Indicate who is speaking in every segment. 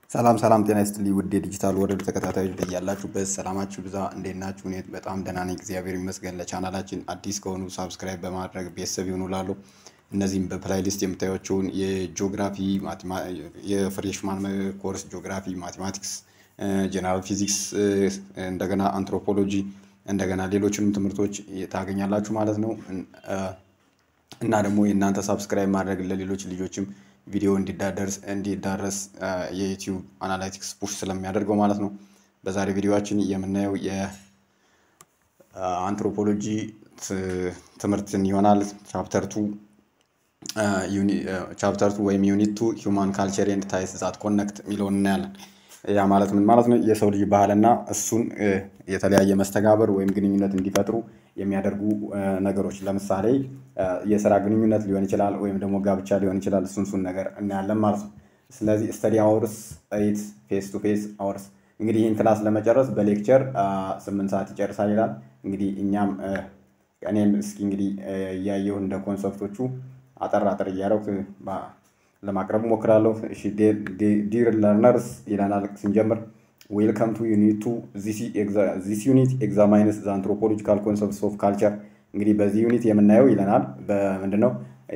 Speaker 1: ሰላም ሰላም ጤና ይስጥልኝ ውድ የዲጂታል ወርልድ ተከታታዮች በያላችሁበት ሰላማችሁ ብዛ። እንዴት ናችሁ? እኔ በጣም ደህና ነኝ፣ እግዚአብሔር ይመስገን። ለቻናላችን አዲስ ከሆኑ ሳብስክራይብ በማድረግ ቤተሰብ ይሁኑ እላለሁ። እነዚህም በፕላይሊስት የምታዩቸውን የጂኦግራፊ የፍሬሽማን ኮርስ ጂኦግራፊ፣ ማቴማቲክስ፣ ጀነራል ፊዚክስ፣ እንደገና አንትሮፖሎጂ፣ እንደገና ሌሎችንም ትምህርቶች ታገኛላችሁ ማለት ነው እና ደግሞ የእናንተ ሳብስክራይብ ማድረግ ለሌሎች ልጆችም ቪዲዮ እንዲዳደርስ እንዲዳረስ የዩቲዩብ አናላይቲክስ ፑሽ ስለሚያደርገው ማለት ነው። በዛሬ ቪዲዮችን የምናየው የአንትሮፖሎጂ ትምህርትን ይሆናል። ቻፕተር ቱ ቻፕተር ቱ ወይም ዩኒት ቱ ሂውማን ካልቸር ኤንድ ታይስ ዛት ኮነክት የሚለውን እናያለን። ያ ማለት ምን ማለት ነው? የሰው ልጅ ባህልና እሱን የተለያየ መስተጋበር ወይም ግንኙነት እንዲፈጥሩ የሚያደርጉ ነገሮች ለምሳሌ የስራ ግንኙነት ሊሆን ይችላል፣ ወይም ደግሞ ጋብቻ ሊሆን ይችላል። እሱን እሱን ነገር እናያለን ማለት ነው። ስለዚህ ስተዲ አወርስ ኤይት ፌስ ቱ ፌስ አወርስ እንግዲህ ይህን ክላስ ለመጨረስ በሌክቸር ስምንት ሰዓት ይጨርሳል ይላል። እንግዲህ እኛም እኔም እስኪ እንግዲህ እያየሁ እንደ ኮንሰፕቶቹ አጠር አጠር እያደረኩ ለማቅረብ እሞክራለሁ። ዲር ለርነርስ ይለናል ስንጀምር ዌልካም ቱ ዩኒት ቱ ዚስ ዩኒት ኤግዛማይንስ ዘ አንትሮፖሎጂካል ኮንሰፕትስ ኦፍ ካልቸር። እንግዲህ በዚህ ዩኒት የምናየው ይለናል በምንድነው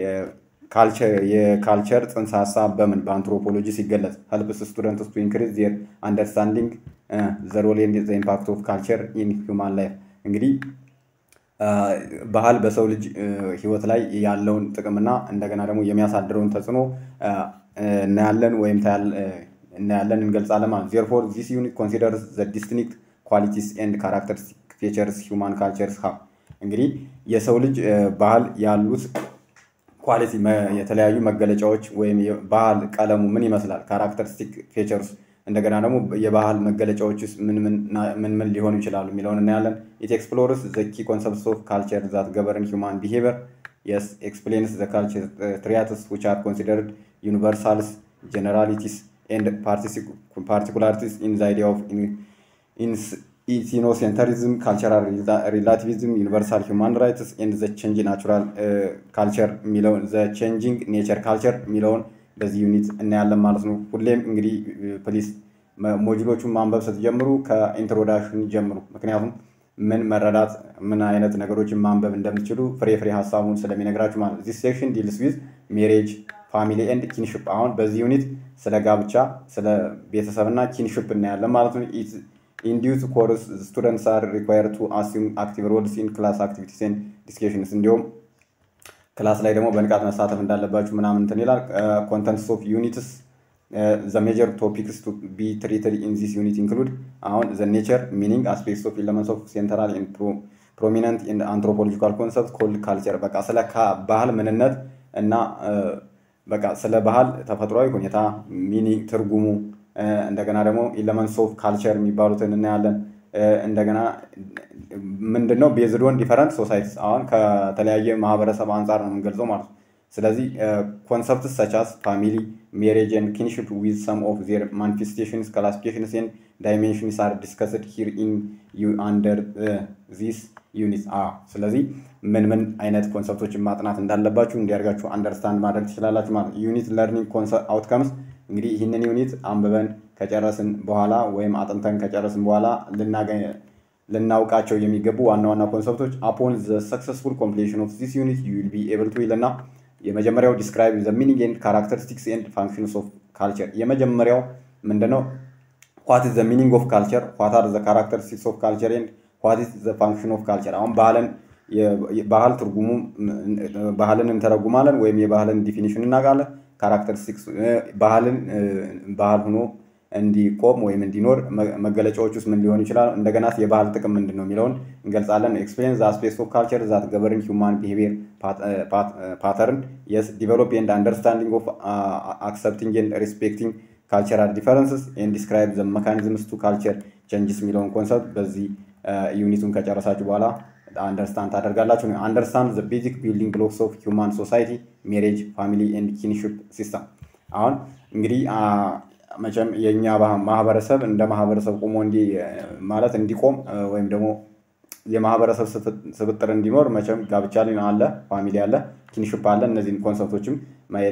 Speaker 1: የካልቸር ጽንሰ ሀሳብ በምን በአንትሮፖሎጂ ሲገለጽ ሄልፕስ ስቱደንትስ ቱ ኢንክሪዝ ዜር አንደርስታንዲንግ ዘ ሮል ኤንድ ዘ ኢምፓክት ኦፍ ካልቸር ኢን ሂውማን ላይፍ። እንግዲህ ባህል በሰው ልጅ ህይወት ላይ ያለውን ጥቅምና እንደገና ደግሞ የሚያሳድረውን ተጽዕኖ እናያለን ወይም እናያለን እንገልጻለን ማለት ዜርፎር ዚስ ዩኒት ኮንሲደርስ ዘ ዲስቲንክት ኳሊቲስ ኤንድ ካራክተሪስቲክ ፌቸርስ ሂውማን ካልቸርስ ሃቭ። እንግዲህ የሰው ልጅ ባህል ያሉት ኳሊቲ የተለያዩ መገለጫዎች ወይም ባህል ቀለሙ ምን ይመስላል፣ ካራክተሪስቲክ ፌቸርስ እንደገና ደግሞ የባህል መገለጫዎች ውስጥ ምን ምን ሊሆኑ ይችላሉ የሚለውን እናያለን። ኢት ኤክስፕሎርስ ዘ ኪ ኮንሰፕትስ ኦፍ ካልቸር ዛት ገቨርን ሂውማን ቢሄቪየር የስ ኤክስፕሌንስ ዘ ካልቸር ትሪያትስ ዊች አር ኮንሲደርድ ዩኒቨርሳልስ ጀነራሊቲስ ኤንድ ፓርቲኩላሪቲስ ኢን ዘ አይዲያ ኦፍ ኢትኖሴንተሪዝም ካልቸራል ሪላቲቪዝም ዩኒቨርሳል ሂውማን ራይትስ ኤንድ ዘ ቼንጅ ናቹራል ካልቸር የሚለውን ዘ ቼንጂንግ ኔቸር ካልቸር የሚለውን በዚህ ዩኒት እናያለን ማለት ነው። ሁሌም እንግዲህ ፕሊስ ሞጁሎቹን ማንበብ ስትጀምሩ ከኢንትሮዳክሽን ጀምሩ። ምክንያቱም ምን መረዳት ምን አይነት ነገሮችን ማንበብ እንደምትችሉ ፍሬ ፍሬ ሀሳቡን ስለሚነግራችሁ ማለት ነው። ዚስ ሴክሽን ዲልስ ዊዝ ሜሬጅ ፋሚሊ ኤንድ ኪንሽፕ። አሁን በዚህ ዩኒት ስለ ጋብቻ፣ ስለ ቤተሰብና ኪንሽፕ እናያለን ማለት ነው። ኢንዲዩስ ኮርስ ስቱደንትስ አር ሪኳየር ቱ አሲም አክቲቭ ሮልስ ኢን ክላስ አክቲቪቲስ ኤንድ ዲስኬሽንስ እንዲሁም ክላስ ላይ ደግሞ በንቃት መሳተፍ እንዳለባችሁ ምናምን እንትን ይላል። ኮንተንትስ ኦፍ ዩኒትስ ዘ ሜጀር ቶፒክስ ቱ ቢ ትሪትድ ኢን ዚስ ዩኒት ኢንክሉድ አሁን ዘ ኔቸር ሚኒንግ አስፔክትስ ኦፍ ኤለመንትስ ኦፍ ሴንትራል ፕሮሚነንት ኢን አንትሮፖሎጂካል ኮንሰፕት ኮልድ ካልቸር። በቃ ስለ ባህል ምንነት እና በቃ ስለ ባህል ተፈጥሯዊ ሁኔታ ሚኒንግ ትርጉሙ እንደገና ደግሞ ኤለመንትስ ኦፍ ካልቸር የሚባሉትን እናያለን። እንደገና ምንድን ነው ቤዝድ ኦን ዲፈረንት ሶሳይቲስ አሁን ከተለያየ ማህበረሰብ አንጻር ነው የምንገልጸው ማለት ነው። ስለዚህ ኮንሰፕትስ ሰቻስ ፋሚሊ ሜሬጅ ኤንድ ኪንሽፕ ዊዝ ሰም ኦፍ ዜር ማኒፌስቴሽንስ ክላሲፊኬሽንስ ኤንድ ዳይሜንሽንስ አር ዲስከስድ ሂር ኢን አንደር ዚስ ዩኒት። ስለዚህ ምን ምን አይነት ኮንሰፕቶችን ማጥናት እንዳለባችሁ እንዲያርጋችሁ አንደርስታንድ ማድረግ ትችላላችሁ ማለት ዩኒት ለርኒንግ አውትከምስ እንግዲህ ይህንን ዩኒት አንብበን ከጨረስን በኋላ ወይም አጥንተን ከጨረስን በኋላ ልናውቃቸው የሚገቡ ዋና ዋና ኮንሰፕቶች አፖን ዘ ሰክሰስፉል ኮምፕሌሽን ኦፍ ዚስ ዩኒት ዩ ዊል ቢ ኤብል ቱ ይልና የመጀመሪያው ዲስክራይብ ዘ ሚኒንግ ኤንድ ካራክተሪስቲክስ ኤንድ ፋንክሽንስ ኦፍ ካልቸር። የመጀመሪያው ምንድነው? ዋት ኢዝ ዘ ሚኒንግ ኦፍ ካልቸር፣ ዋት አር ዘ ካራክተሪስቲክስ ኦፍ ካልቸር ኤንድ ዋት ኢዝ ዘ ፋንክሽን ኦፍ ካልቸር። አሁን ባህልን ባህል ትርጉሙ ባህልን እንተረጉማለን ወይም የባህልን ዲፊኒሽን እናውቃለን። ካራክተሪስቲክስ ባህልን ባህል ሆኖ እንዲቆም ወይም እንዲኖር መገለጫዎች ውስጥ ምን ሊሆኑ ይችላል? እንደገና የባህል ጥቅም ምንድን ነው የሚለውን እንገልጻለን። ኤክስፔሪንስ ዘ አስፔክትስ ኦፍ ካልቸር ዛት ገቨርን ሂውማን ቢሄቪየር ፓተርን የስ ዲቨሎፕ ኤንድ አንደርስታንዲንግ ኦፍ አክሰፕቲንግ ኤንድ ሪስፔክቲንግ ካልቸራል ዲፈረንስስ ኤንድ ዲስክራይብ ዘ መካኒዝምስ ቱ ካልቸር ቼንጅስ የሚለውን ኮንሰፕት በዚህ ዩኒቱን ከጨረሳችሁ በኋላ አንደርስታንድ ታደርጋላችሁ። አንደርስታንድ ዘ ቤዚክ ቢልዲንግ ብሎክስ ኦፍ ሂውማን ሶሳይቲ ሜሬጅ ፋሚሊ ኤንድ ኪንሽፕ ሲስተም። አሁን እንግዲህ መቼም የእኛ ማህበረሰብ እንደ ማህበረሰብ ቆሞ እንዲ ማለት እንዲቆም ወይም ደግሞ የማህበረሰብ ስብጥር እንዲኖር መቼም ጋብቻ አለ፣ ፋሚሊ አለ፣ ኪንሽፕ አለ። እነዚህን ኮንሰፕቶችም ማየት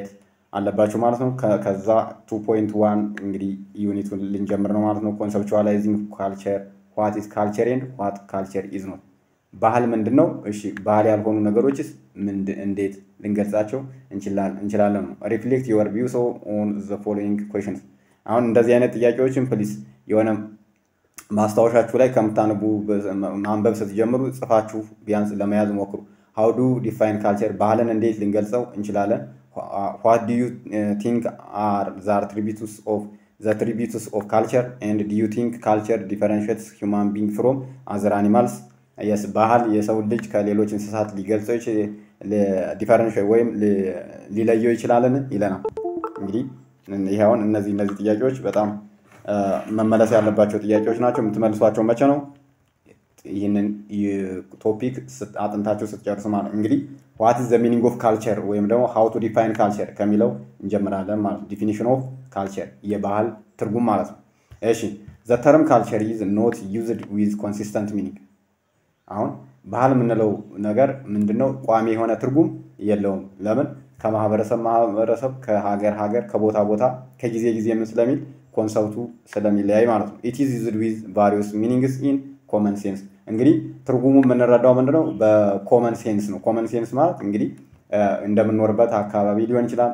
Speaker 1: አለባችሁ ማለት ነው። ከዛ ቱ ፖይንት ዋን እንግዲህ ዩኒቱን ልንጀምር ነው ማለት ነው። ኮንሰፕቹዋላይዚንግ ካልቸር ዋት ኢዝ ካልቸር ኤንድ ዋት ካልቸር ኢዝ ኖት። ባህል ምንድን ነው? እሺ ባህል ያልሆኑ ነገሮችስ እንዴት ልንገልጻቸው እንችላለን ነው። ሪፍሌክት ዩር ቪውስ ኦን ዘ ፎሎዊንግ ኩዌሽንስ። አሁን እንደዚህ አይነት ጥያቄዎችን ፕሊስ የሆነ ማስታወሻችሁ ላይ ከምታነቡ ማንበብ ስትጀምሩ ጽፋችሁ ቢያንስ ለመያዝ ሞክሩ። ሃው ዱ ዲፋይን ካልቸር ባህልን እንዴት ልንገልጸው እንችላለን? ዋት ዱ ዩ ቲንክ አር ዘ አትሪቢዩትስ ኦፍ ዘ አትሪቢዩትስ ኦፍ ካልቸር ኤንድ ዱ ዩ ቲንክ ካልቸር ዲፈረንሽትስ ሂውማን ቢንግ ፍሮም አዘር አኒማልስ የስ ባህል የሰው ልጅ ከሌሎች እንስሳት ሊገልጸው ዲፈረንሽ ወይም ሊለየው ይችላልን ይለናል። እንግዲህ ይህ አሁን እነዚህ እነዚህ ጥያቄዎች በጣም መመለስ ያለባቸው ጥያቄዎች ናቸው። የምትመልሷቸው መቼ ነው? ይህንን ቶፒክ አጥንታችሁ ስትጨርሱ ማለት እንግዲህ ዋት ኢዝ ዘ ሚኒንግ ኦፍ ካልቸር ወይም ደግሞ ሃው ቱ ዲፋይን ካልቸር ከሚለው እንጀምራለን ማለት ነው። ዲፊኒሽን ኦፍ ካልቸር የባህል ትርጉም ማለት ነው። እሺ ዘ ተርም ካልቸር ኢዝ ኖት ዩዝድ ዊዝ ኮንሲስተንት ሚኒንግ አሁን ባህል የምንለው ነገር ምንድን ነው? ቋሚ የሆነ ትርጉም የለውም። ለምን? ከማህበረሰብ ማህበረሰብ፣ ከሀገር ሀገር፣ ከቦታ ቦታ፣ ከጊዜ ጊዜ ምን ስለሚል ኮንሰፕቱ ስለሚለያይ ማለት ነው። ኢት ኢዝ ዩዝድ ዊዝ ቫሪዮስ ሚኒንግስ ኢን ኮመን ሴንስ። እንግዲህ ትርጉሙ የምንረዳው ምንድነው? በኮመን ሴንስ ነው። ኮመን ሴንስ ማለት እንግዲህ እንደምንኖርበት አካባቢ ሊሆን ይችላል።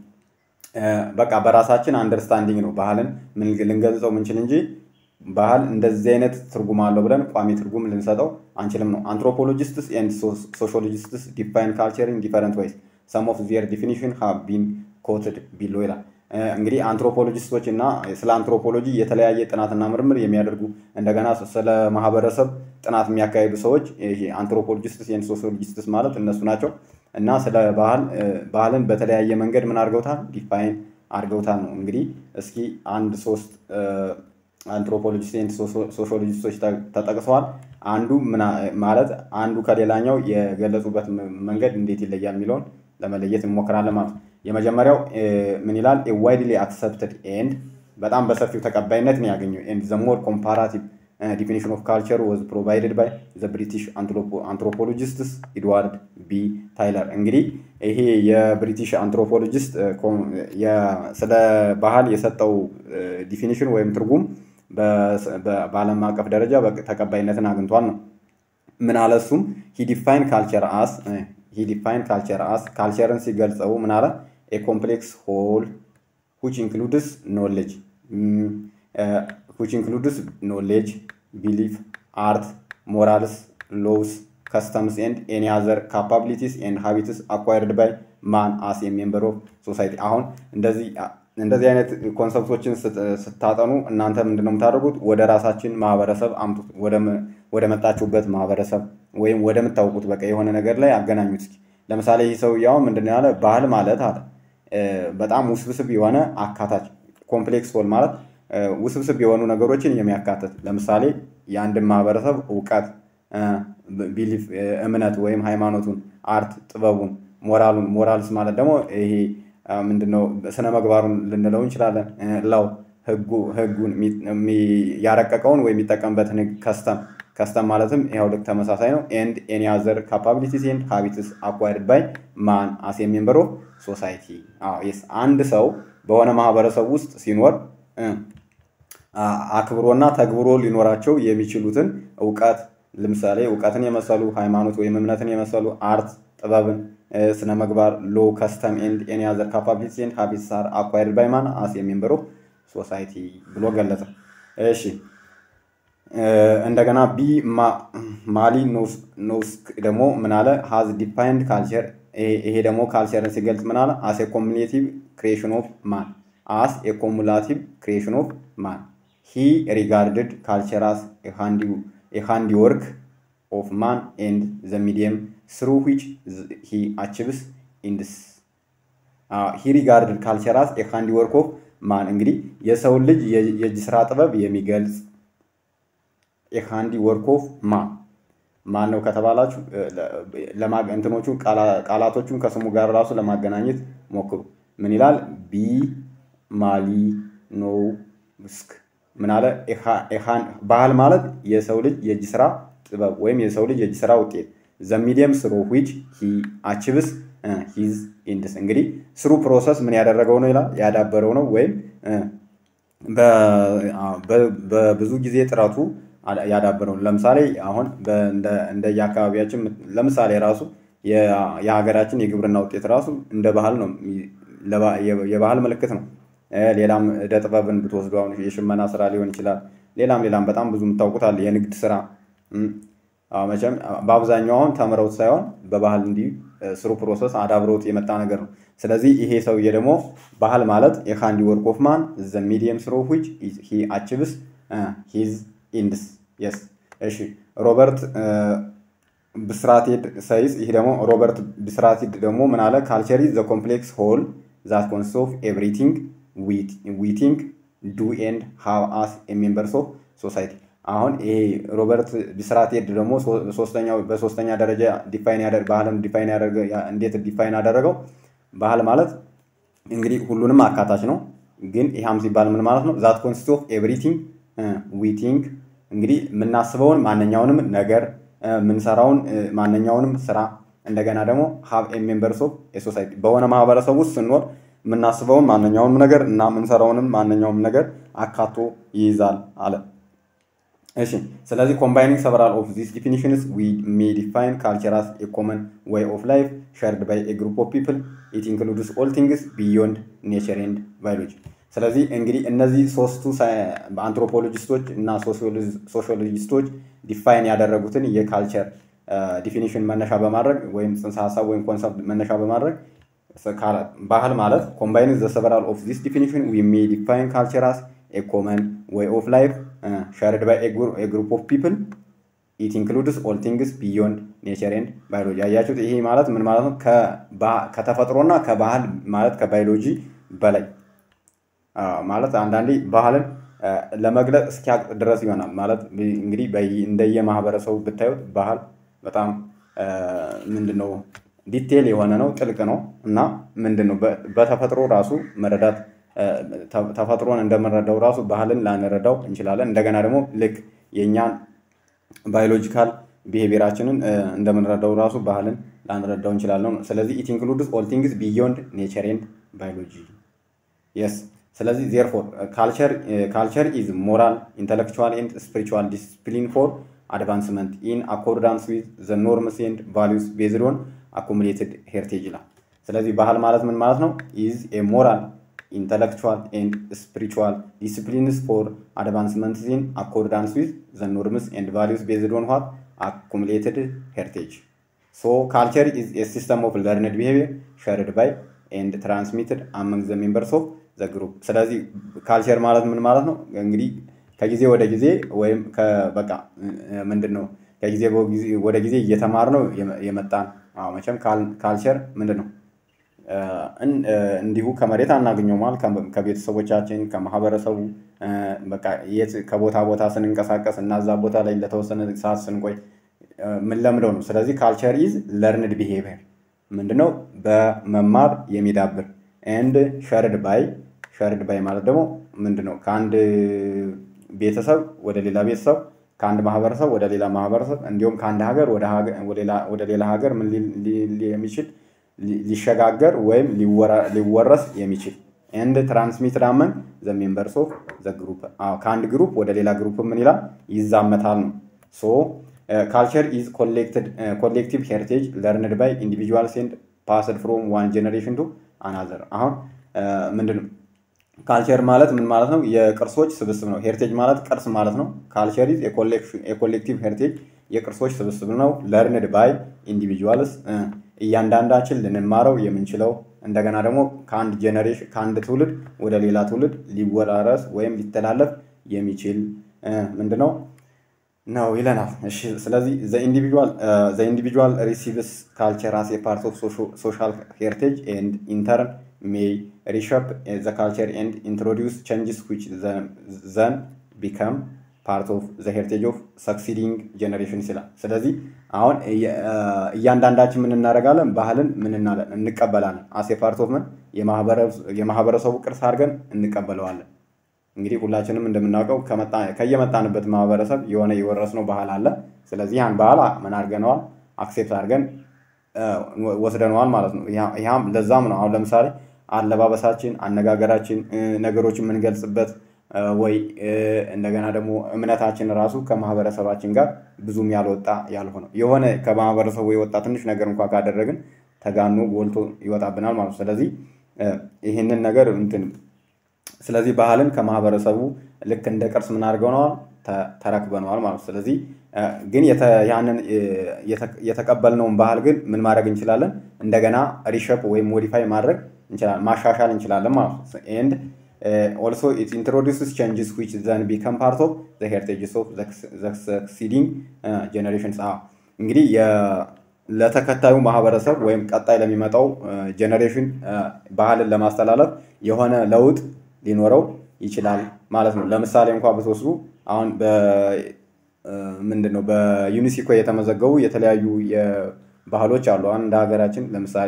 Speaker 1: በቃ በራሳችን አንደርስታንዲንግ ነው ባህልን ልንገልጸው ምንችል እንጂ ባህል እንደዚህ አይነት ትርጉም አለው ብለን ቋሚ ትርጉም ልንሰጠው አንችልም ነው። አንትሮፖሎጂስትስ ኤንድ ሶሺዮሎጂስትስ ዲፋይን ካልቸር ኢን ዲፈረንት ወይስ ሰም ኦፍ ዚር ዲፊኒሽን ሃቭ ቢን ኮትድ ቢሎ ይላል። እንግዲህ አንትሮፖሎጂስቶች እና ስለ አንትሮፖሎጂ የተለያየ ጥናትና ምርምር የሚያደርጉ እንደገና ስለ ማህበረሰብ ጥናት የሚያካሂዱ ሰዎች አንትሮፖሎጂስትስ ኤንድ ሶሺዮሎጂስትስ ማለት እነሱ ናቸው እና ስለ ባህል ባህልን በተለያየ መንገድ ምን አድርገውታል? ዲፋይን አድርገውታል ነው። እንግዲህ እስኪ አንድ ሶስት አንትሮፖሎጂስት ኤንድ ሶሺዮሎጂስቶች ተጠቅሰዋል። አንዱ ማለት አንዱ ከሌላኛው የገለጹበት መንገድ እንዴት ይለያል የሚለውን ለመለየት እንሞክራለን ማለት ነው። የመጀመሪያው ምን ይላል? ዋይድሊ አክሰፕትድ ኤንድ በጣም በሰፊው ተቀባይነትን ያገኘው ኤንድ ዘ ሞር ኮምፓራቲቭ ዲፊኒሽን ኦፍ ካልቸር ወዝ ፕሮቫይድድ ባይ ዘ ብሪቲሽ አንትሮፖሎጂስትስ ኤድዋርድ ቢ ታይለር። እንግዲህ ይሄ የብሪቲሽ አንትሮፖሎጂስት ስለ ባህል የሰጠው ዲፊኒሽን ወይም ትርጉም በዓለም አቀፍ ደረጃ ተቀባይነትን አግኝቷል ነው። ምን አለ እሱም ሂ ዲፋይን ካልቸር አስ ሂ ዲፋይን ካልቸር አስ ካልቸርን ሲገልጸው ምን አለ ኤ ኮምፕሌክስ ሆል ዊች ኢንክሉድስ ኖሌጅ ዊች ኢንክሉድስ ኖሌጅ ቢሊፍ አርት ሞራልስ ሎውስ ከስተምስ ኤንድ ኤኒ አዘር ካፓቢሊቲስ ኤንድ ሀቢትስ አኳይርድ ባይ ማን አስ የሜምበር ኦፍ ሶሳይቲ። አሁን እንደዚህ እንደዚህ አይነት ኮንሰፕቶችን ስታጠኑ እናንተ ምንድን ነው የምታደርጉት? ወደ ራሳችን ማህበረሰብ አምጡት። ወደ መጣችሁበት ማህበረሰብ ወይም ወደምታውቁት በቃ የሆነ ነገር ላይ አገናኙት። እስኪ ለምሳሌ ይህ ሰውዬው ምንድን ነው ያለ? ባህል ማለት አለ በጣም ውስብስብ የሆነ አካታች ኮምፕሌክስ ሆል ማለት ውስብስብ የሆኑ ነገሮችን የሚያካትት ለምሳሌ የአንድን ማህበረሰብ እውቀት፣ ቢሊፍ፣ እምነት ወይም ሃይማኖቱን፣ አርት፣ ጥበቡን፣ ሞራሉን ሞራልስ ማለት ደግሞ ይሄ ምንድነው ስነ ምግባሩን ልንለው እንችላለን። ላው ህጉን ያረቀቀውን ወይም የሚጠቀምበትን ህግ ከስተም ከስተም ማለትም ይኸው ልክ ተመሳሳይ ነው። ኤንድ ኤኒ አዘር ካፓቢሊቲስ ኤንድ ሃቢትስ አኳይርድ ባይ ማን አስ ሜምበር ኦፍ ሶሳይቲ። አንድ ሰው በሆነ ማህበረሰብ ውስጥ ሲኖር አክብሮና ተግብሮ ሊኖራቸው የሚችሉትን እውቀት ለምሳሌ እውቀትን የመሰሉ ሃይማኖት ወይም እምነትን የመሰሉ አርት ጥበብን ስነ ምግባር ሎ ከስተም ኤንድ ኤኒ አዘር ካፓቢሊቲስ ኤንድ ሃቢትስ አር አኳይርድ ባይ ማን አስ ሜምበር ኦፍ ሶሳይቲ ብሎ ገለጸ። እሺ እንደገና ቢ ማሊ ኖውስክ ደግሞ ምን አለ? ሃዝ ዲፋይንድ ካልቸር። ይሄ ደግሞ ካልቸርን ሲገልጽ ምን አለ? አስ ኤ ኮሙሌቲቭ ክሪኤሽን ኦፍ ማን አስ ኤ ኮሙላቲቭ ክሪኤሽን ኦፍ ማን ሂ ሪጋርድድ ካልቸር አስ ኤ ሃንዲ ወርክ ኦፍ ማን ኤንድ ዘ ሚዲየም ስሩ ዊች ሂ አቺቭስ ኢንድስ ሂ ሪጋርድድ ካልቸር አስ ኤ ሃንዲ ወርክ ኦፍ ማን እንግዲህ የሰውን ልጅ የእጅ ስራ ጥበብ የሚገልጽ የሃንዲ ወርክ ኦፍ ማን ማን ነው ከተባላችሁ እንትኖቹ ቃላቶቹን ከስሙ ጋር ራሱ ለማገናኘት ሞክሩ። ምን ይላል? ቢ ማሊ ኖ ስክ ምን አለ? ባህል ማለት የሰው ልጅ የእጅ ስራ ጥበብ ወይም የሰው ልጅ የእጅ ስራ ውጤት ዘ ሚዲየም ስሮ ዊች ሂ አቺቭስ ሂዝ ኢንድስ እንግዲህ ስሩ ፕሮሰስ ምን ያደረገው ነው ይላል ያዳበረው ነው ወይም በብዙ ጊዜ ጥረቱ ያዳበረው ለምሳሌ አሁን እንደየአካባቢያችን ለምሳሌ ራሱ የሀገራችን የግብርና ውጤት ራሱ እንደ ባህል ነው የባህል ምልክት ነው። ሌላም እደ ጥበብን ብትወስዱ አሁን የሽመና ስራ ሊሆን ይችላል። ሌላም ሌላም በጣም ብዙ የምታውቁት አለ የንግድ ስራ መቼም በአብዛኛው አሁን ተምረውት ሳይሆን በባህል እንዲህ ስሩ ፕሮሰስ አዳብረውት የመጣ ነገር ነው። ስለዚህ ይሄ ሰውዬ ደግሞ ባህል ማለት የሃንዲ ወርክ ኦፍ ማን ዘ ሚዲየም ስሮ ዊች ሂ አቺቭስ ሂዝ ኢንድስ የስ እሺ ሮበርት ብስራቴድ ሰይስ ይህ ደግሞ ሮበርት ብስራቴድ ደግሞ ምን አለ ካልቸር ኢዝ ዘ ኮምፕሌክስ ሆል ዛት ኮንስት ኦፍ ኤቭሪቲንግ ዊ ቲንክ ዱ ኤንድ ሃቭ አስ ሜምበርስ ኦፍ ሶሳይቲ አሁን ይሄ ሮበርት ቢስራቴድ ደግሞ ሶስተኛው በሶስተኛ ደረጃ ዲፋይን ያደርግ ባህልን ዲፋይን ያደርገ እንዴት ዲፋይን አደረገው? ባህል ማለት እንግዲህ ሁሉንም አካታች ነው። ግን ይሃም ሲባል ምን ማለት ነው? ዛት ኮንሲስት ኦፍ ኤቭሪቲንግ ዊ ቲንክ እንግዲህ የምናስበውን ማንኛውንም ነገር የምንሰራውን ማንኛውንም ስራ እንደገና ደግሞ ሀብ ሜምበርስ ኦፍ የሶሳይቲ በሆነ ማህበረሰብ ውስጥ ስንኖር የምናስበውን ማንኛውንም ነገር እና የምንሰራውንም ማንኛውም ነገር አካቶ ይይዛል አለ። እሺ ስለዚህ ኮምባይኒንግ ሰቨራል ኦፍ ዚስ ዲፊኒሽንስ ዊ ሜ ዲፋይን ካልቸር አስ ኤ ኮመን ዌይ ኦፍ ላይፍ ሸርድ ባይ ኤ ግሩፕ ኦፍ ፒፕል ኢት ኢንክሉድስ ኦል ቲንግስ ቢዮንድ ኔቸር ኤንድ ባዮሎጂ። ስለዚህ እንግዲህ እነዚህ ሶስቱ አንትሮፖሎጂስቶች እና ሶሺዮሎጂስቶች ዲፋይን ያደረጉትን የካልቸር ዲፊኒሽን መነሻ በማድረግ ወይም ጽንሰ ሀሳብ ወይም ኮንሰፕት መነሻ በማድረግ ባህል ማለት ኮምባይኒንግ ዘ ሰቨራል ኦፍ ዚስ ዲፊኒሽን ዊ ሜ ዲፋይን ካልቸር አስ ኤ ኮመን ዌይ ኦፍ ላይፍ ሸርድ ባይ ኤ ግሩፕ ኦፍ ፒፕል ኢት ኢንክሉድስ ኦል ቲንግስ ቢዮንድ ኔቸር ኤንድ ባዮሎጂ። አያችሁት? ይሄ ማለት ምን ማለት ነው? ከተፈጥሮና ከባህል ማለት ከባዮሎጂ በላይ ማለት አንዳንዴ ባህልን ለመግለጽ እስኪያቅ ድረስ ይሆናል። ማለት እንግዲህ እንደየ ማህበረሰቡ ብታዩት ባህል በጣም ምንድን ነው ዲቴል የሆነ ነው፣ ጥልቅ ነው እና ምንድን ነው በተፈጥሮ ራሱ መረዳት ተፈጥሮን እንደምንረዳው ራሱ ባህልን ላንረዳው እንችላለን። እንደገና ደግሞ ልክ የእኛን ባዮሎጂካል ቢሄቪየራችንን እንደምንረዳው ራሱ ባህልን ላንረዳው እንችላለን። ስለዚህ ኢት ኢንክሉድስ ኦል ቲንግስ ቢዮንድ ኔቸር ኤንድ ባዮሎጂ የስ ስለዚህ ዜርፎር ካልቸር ኢዝ ሞራል ኢንተሌክቹዋል ኤንድ ስፒሪቹዋል ዲስፕሊን ፎር አድቫንስመንት ኢን አኮርዳንስ ዊዝ ዘ ኖርምስ ኤንድ ቫሊዩስ ቤዝድ ኦን አኩሙሌትድ ሄሪቴጅ ይላል። ስለዚህ ባህል ማለት ምን ማለት ነው? ኢዝ ኤ ሞራል ኢንተሌክቹዋል ኤንድ ስፒሪቹዋል ዲስፕሊንስ ፎር አድቫንስመንት ኢን አኮርዳንስ ዊዝ ዘ ኖርምስ ኤንድ ቫሊዩስ ቤዝድ ኦን ዋት አኩሙሌትድ ሄሪቴጅ ሶ ካልቸር ኢዝ ኤ ሲስተም ኦፍ ለርንድ ቢሄቪየር ሸርድ ባይ ኤንድ ትራንስሚትድ አመንግ ዘ ሜምበርስ ኦፍ ዘ ግሩፕ። ስለዚህ ካልቸር ማለት ምን ማለት ነው? እንግዲህ ከጊዜ ወደ ጊዜ ወይም በቃ ምንድን ነው ከጊዜ ወደ ጊዜ እየተማር ነው የመጣን መቼም ካልቸር ምንድን ነው እንዲሁ ከመሬት አናገኘው ማለት ከቤተሰቦቻችን ከማህበረሰቡ በቃ የት ከቦታ ቦታ ስንንቀሳቀስ እና እዛ ቦታ ላይ ለተወሰነ ሰዓት ስንቆይ የምንለምደው ነው። ስለዚህ ካልቸር ኢዝ ለርንድ ቢሄቪየር ምንድነው በመማር የሚዳብር ኤንድ ሸርድ ባይ ሸርድ ባይ ማለት ደግሞ ምንድነው ከአንድ ቤተሰብ ወደ ሌላ ቤተሰብ ከአንድ ማህበረሰብ ወደ ሌላ ማህበረሰብ እንዲሁም ከአንድ ሀገር ወደ ሌላ ሀገር ምን የሚችል ሊሸጋገር ወይም ሊወረስ የሚችል ኤንድ ትራንስሚትድ አመን ዘ ሜምበርስ ኦፍ ዘ ግሩፕ ከአንድ ግሩፕ ወደ ሌላ ግሩፕ ምን ይላል ይዛመታል ነው። ሶ ካልቸር ኢዝ ኮሌክቲቭ ሄሪቴጅ ለርንድ ባይ ኢንዲቪጁዋልስ ኤንድ ፓስድ ፍሮም ዋን ጀኔሬሽን ቱ አናዘር። አሁን ምንድን ነው ካልቸር ማለት ምን ማለት ነው? የቅርሶች ስብስብ ነው። ሄሪቴጅ ማለት ቅርስ ማለት ነው። ካልቸር ኢዝ የኮሌክቲቭ ሄሪቴጅ የቅርሶች ስብስብ ነው። ለርንድ ባይ ኢንዲቪጁዋልስ እያንዳንዳችን ልንማረው የምንችለው እንደገና ደግሞ ከአንድ ጄኔሬሽን ከአንድ ትውልድ ወደ ሌላ ትውልድ ሊወራረስ ወይም ሊተላለፍ የሚችል ምንድነው ነው ይለናል። እሺ ስለዚህ ዘ ኢንዲቪጁዋል ሪሲቭስ ካልቸር አስ ፓርት ኦፍ ሶሻል ሄሪቴጅ ኤንድ ኢንተርን ሜይ ሪሸፕ ዘ ካልቸር ኤንድ ኢንትሮዲውስ ቼንጅስ ዊች ዘን ቢከም ፓርት ኦፍ ዘ ሄሪቴጅ ኦፍ ሰክሲዲንግ ጀኔሬሽን ይላል። ስለዚህ አሁን እያንዳንዳችን ምን እናደርጋለን? ባህልን ምን እናለን? እንቀበላለን። አሴ ፓርት ኦፍ ምን የማህበረሰቡ ቅርስ አድርገን እንቀበለዋለን። እንግዲህ ሁላችንም እንደምናውቀው ከየመጣንበት ማህበረሰብ የሆነ የወረስነው ባህል አለ። ስለዚህ ያን ባህል ምን አድርገነዋል? አክሴፕት አድርገን ወስደነዋል ማለት ነው። ይህም ለዛም ነው አሁን ለምሳሌ አለባበሳችን፣ አነጋገራችን፣ ነገሮችን የምንገልጽበት ወይ እንደገና ደግሞ እምነታችን ራሱ ከማህበረሰባችን ጋር ብዙም ያልወጣ ያልሆነ የሆነ ከማህበረሰቡ የወጣ ትንሽ ነገር እንኳ ካደረግን ተጋኖ ጎልቶ ይወጣብናል ማለት ነው። ስለዚህ ይህንን ነገር እንትን ስለዚህ ባህልን ከማህበረሰቡ ልክ እንደ ቅርስ ምን አድርገነዋል ተረክበነዋል ማለት ነው። ስለዚህ ግን ያንን የተቀበልነውን ባህል ግን ምን ማድረግ እንችላለን? እንደገና ሪሸፕ ወይም ሞዲፋይ ማድረግ እንችላለን፣ ማሻሻል እንችላለን ማለት ነው። ኤንድ ኦልሶ ኢት ኢንትሮዲውስስ ቼንጅስ ዊች ዘን ቢከም ፓርት ኦፍ ዘ ሄሪቴጅስ ኦፍ ዘ ሰክሲዲንግ ጀኔሬሽንስ። እንግዲህ ለተከታዩ ማህበረሰብ ወይም ቀጣይ ለሚመጣው ጀኔሬሽን ባህልን ለማስተላለፍ የሆነ ለውጥ ሊኖረው ይችላል ማለት ነው። ለምሳሌ እንኳ ብትወስዱ አሁን ምንድን ነው በዩኒስኮ የተመዘገቡ የተለያዩ ባህሎች አሉ። አሁን እንደ ሀገራችን ለምሳሌ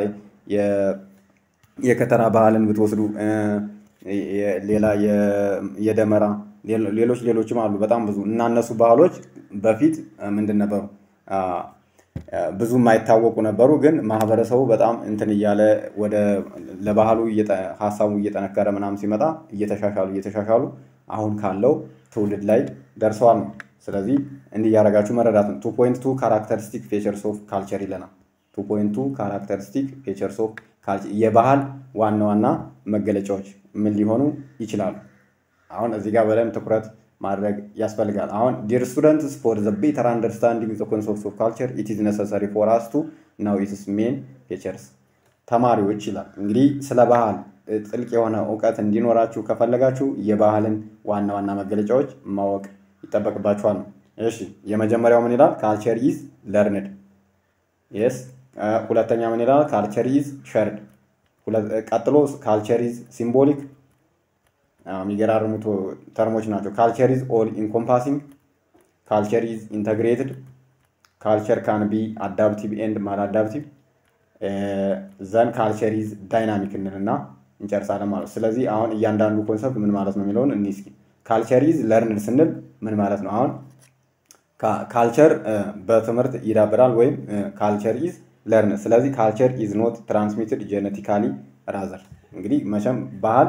Speaker 1: የከተራ ባህልን ብትወስዱ ሌላ የደመራ ሌሎች ሌሎችም አሉ በጣም ብዙ እና እነሱ ባህሎች በፊት ምንድን ነበሩ ብዙ የማይታወቁ ነበሩ። ግን ማህበረሰቡ በጣም እንትን እያለ ወደ ለባህሉ ሀሳቡ እየጠነከረ ምናምን ሲመጣ እየተሻሻሉ እየተሻሻሉ አሁን ካለው ትውልድ ላይ ደርሰዋል ነው። ስለዚህ እንዲህ እያደረጋችሁ መረዳት ነው። ቱ ፖይንት ቱ ካራክተሪስቲክ ፌቸርስ ኦፍ ካልቸር ይለናል። ቱ ፖይንት ቱ ካራክተሪስቲክ ፌቸርስ ኦፍ ካልቸር የባህል ዋና ዋና መገለጫዎች ምን ሊሆኑ ይችላሉ? አሁን እዚህ ጋር በደንብ ትኩረት ማድረግ ያስፈልጋል። አሁን ዲር ስቱደንትስ ፎር ዘ ቤተር አንደርስታንዲንግ ዘ ኮንሰፕትስ ኦፍ ካልቸር ኢት ኢዝ ነሰሰሪ ፎር አስ ቱ ናው ኢትስ ሜን ፌቸርስ። ተማሪዎች ይላል እንግዲህ ስለ ባህል ጥልቅ የሆነ እውቀት እንዲኖራችሁ ከፈለጋችሁ የባህልን ዋና ዋና መገለጫዎች ማወቅ ይጠበቅባችኋል ነው። እሺ የመጀመሪያው ምን ይላል? ካልቸር ኢዝ ለርንድ የስ። ሁለተኛ ምን ይላል? ካልቸር ኢዝ ሸርድ። ቀጥሎ ካልቸር ኢዝ ሲምቦሊክ የሚገራርሙ ተርሞች ናቸው። ካልቸር ኢዝ ኦል ኢንኮምፓሲንግ፣ ካልቸር ኢዝ ኢንተግሬትድ፣ ካልቸር ካን ቢ አዳፕቲቭ ኤንድ ማል አዳፕቲቭ፣ ዘን ካልቸር ኢዝ ዳይናሚክ እንልና እንጨርሳለን ማለት ነው። ስለዚህ አሁን እያንዳንዱ ኮንሰፕት ምን ማለት ነው የሚለውን እኒ እስኪ ካልቸር ኢዝ ለርንድ ስንል ምን ማለት ነው? አሁን ካልቸር በትምህርት ይዳብራል ወይም ካልቸር ኢዝ ለርን። ስለዚህ ካልቸር ኢዝ ኖት ትራንስሚትድ ጄኔቲካሊ ራዘር። እንግዲህ መቼም ባህል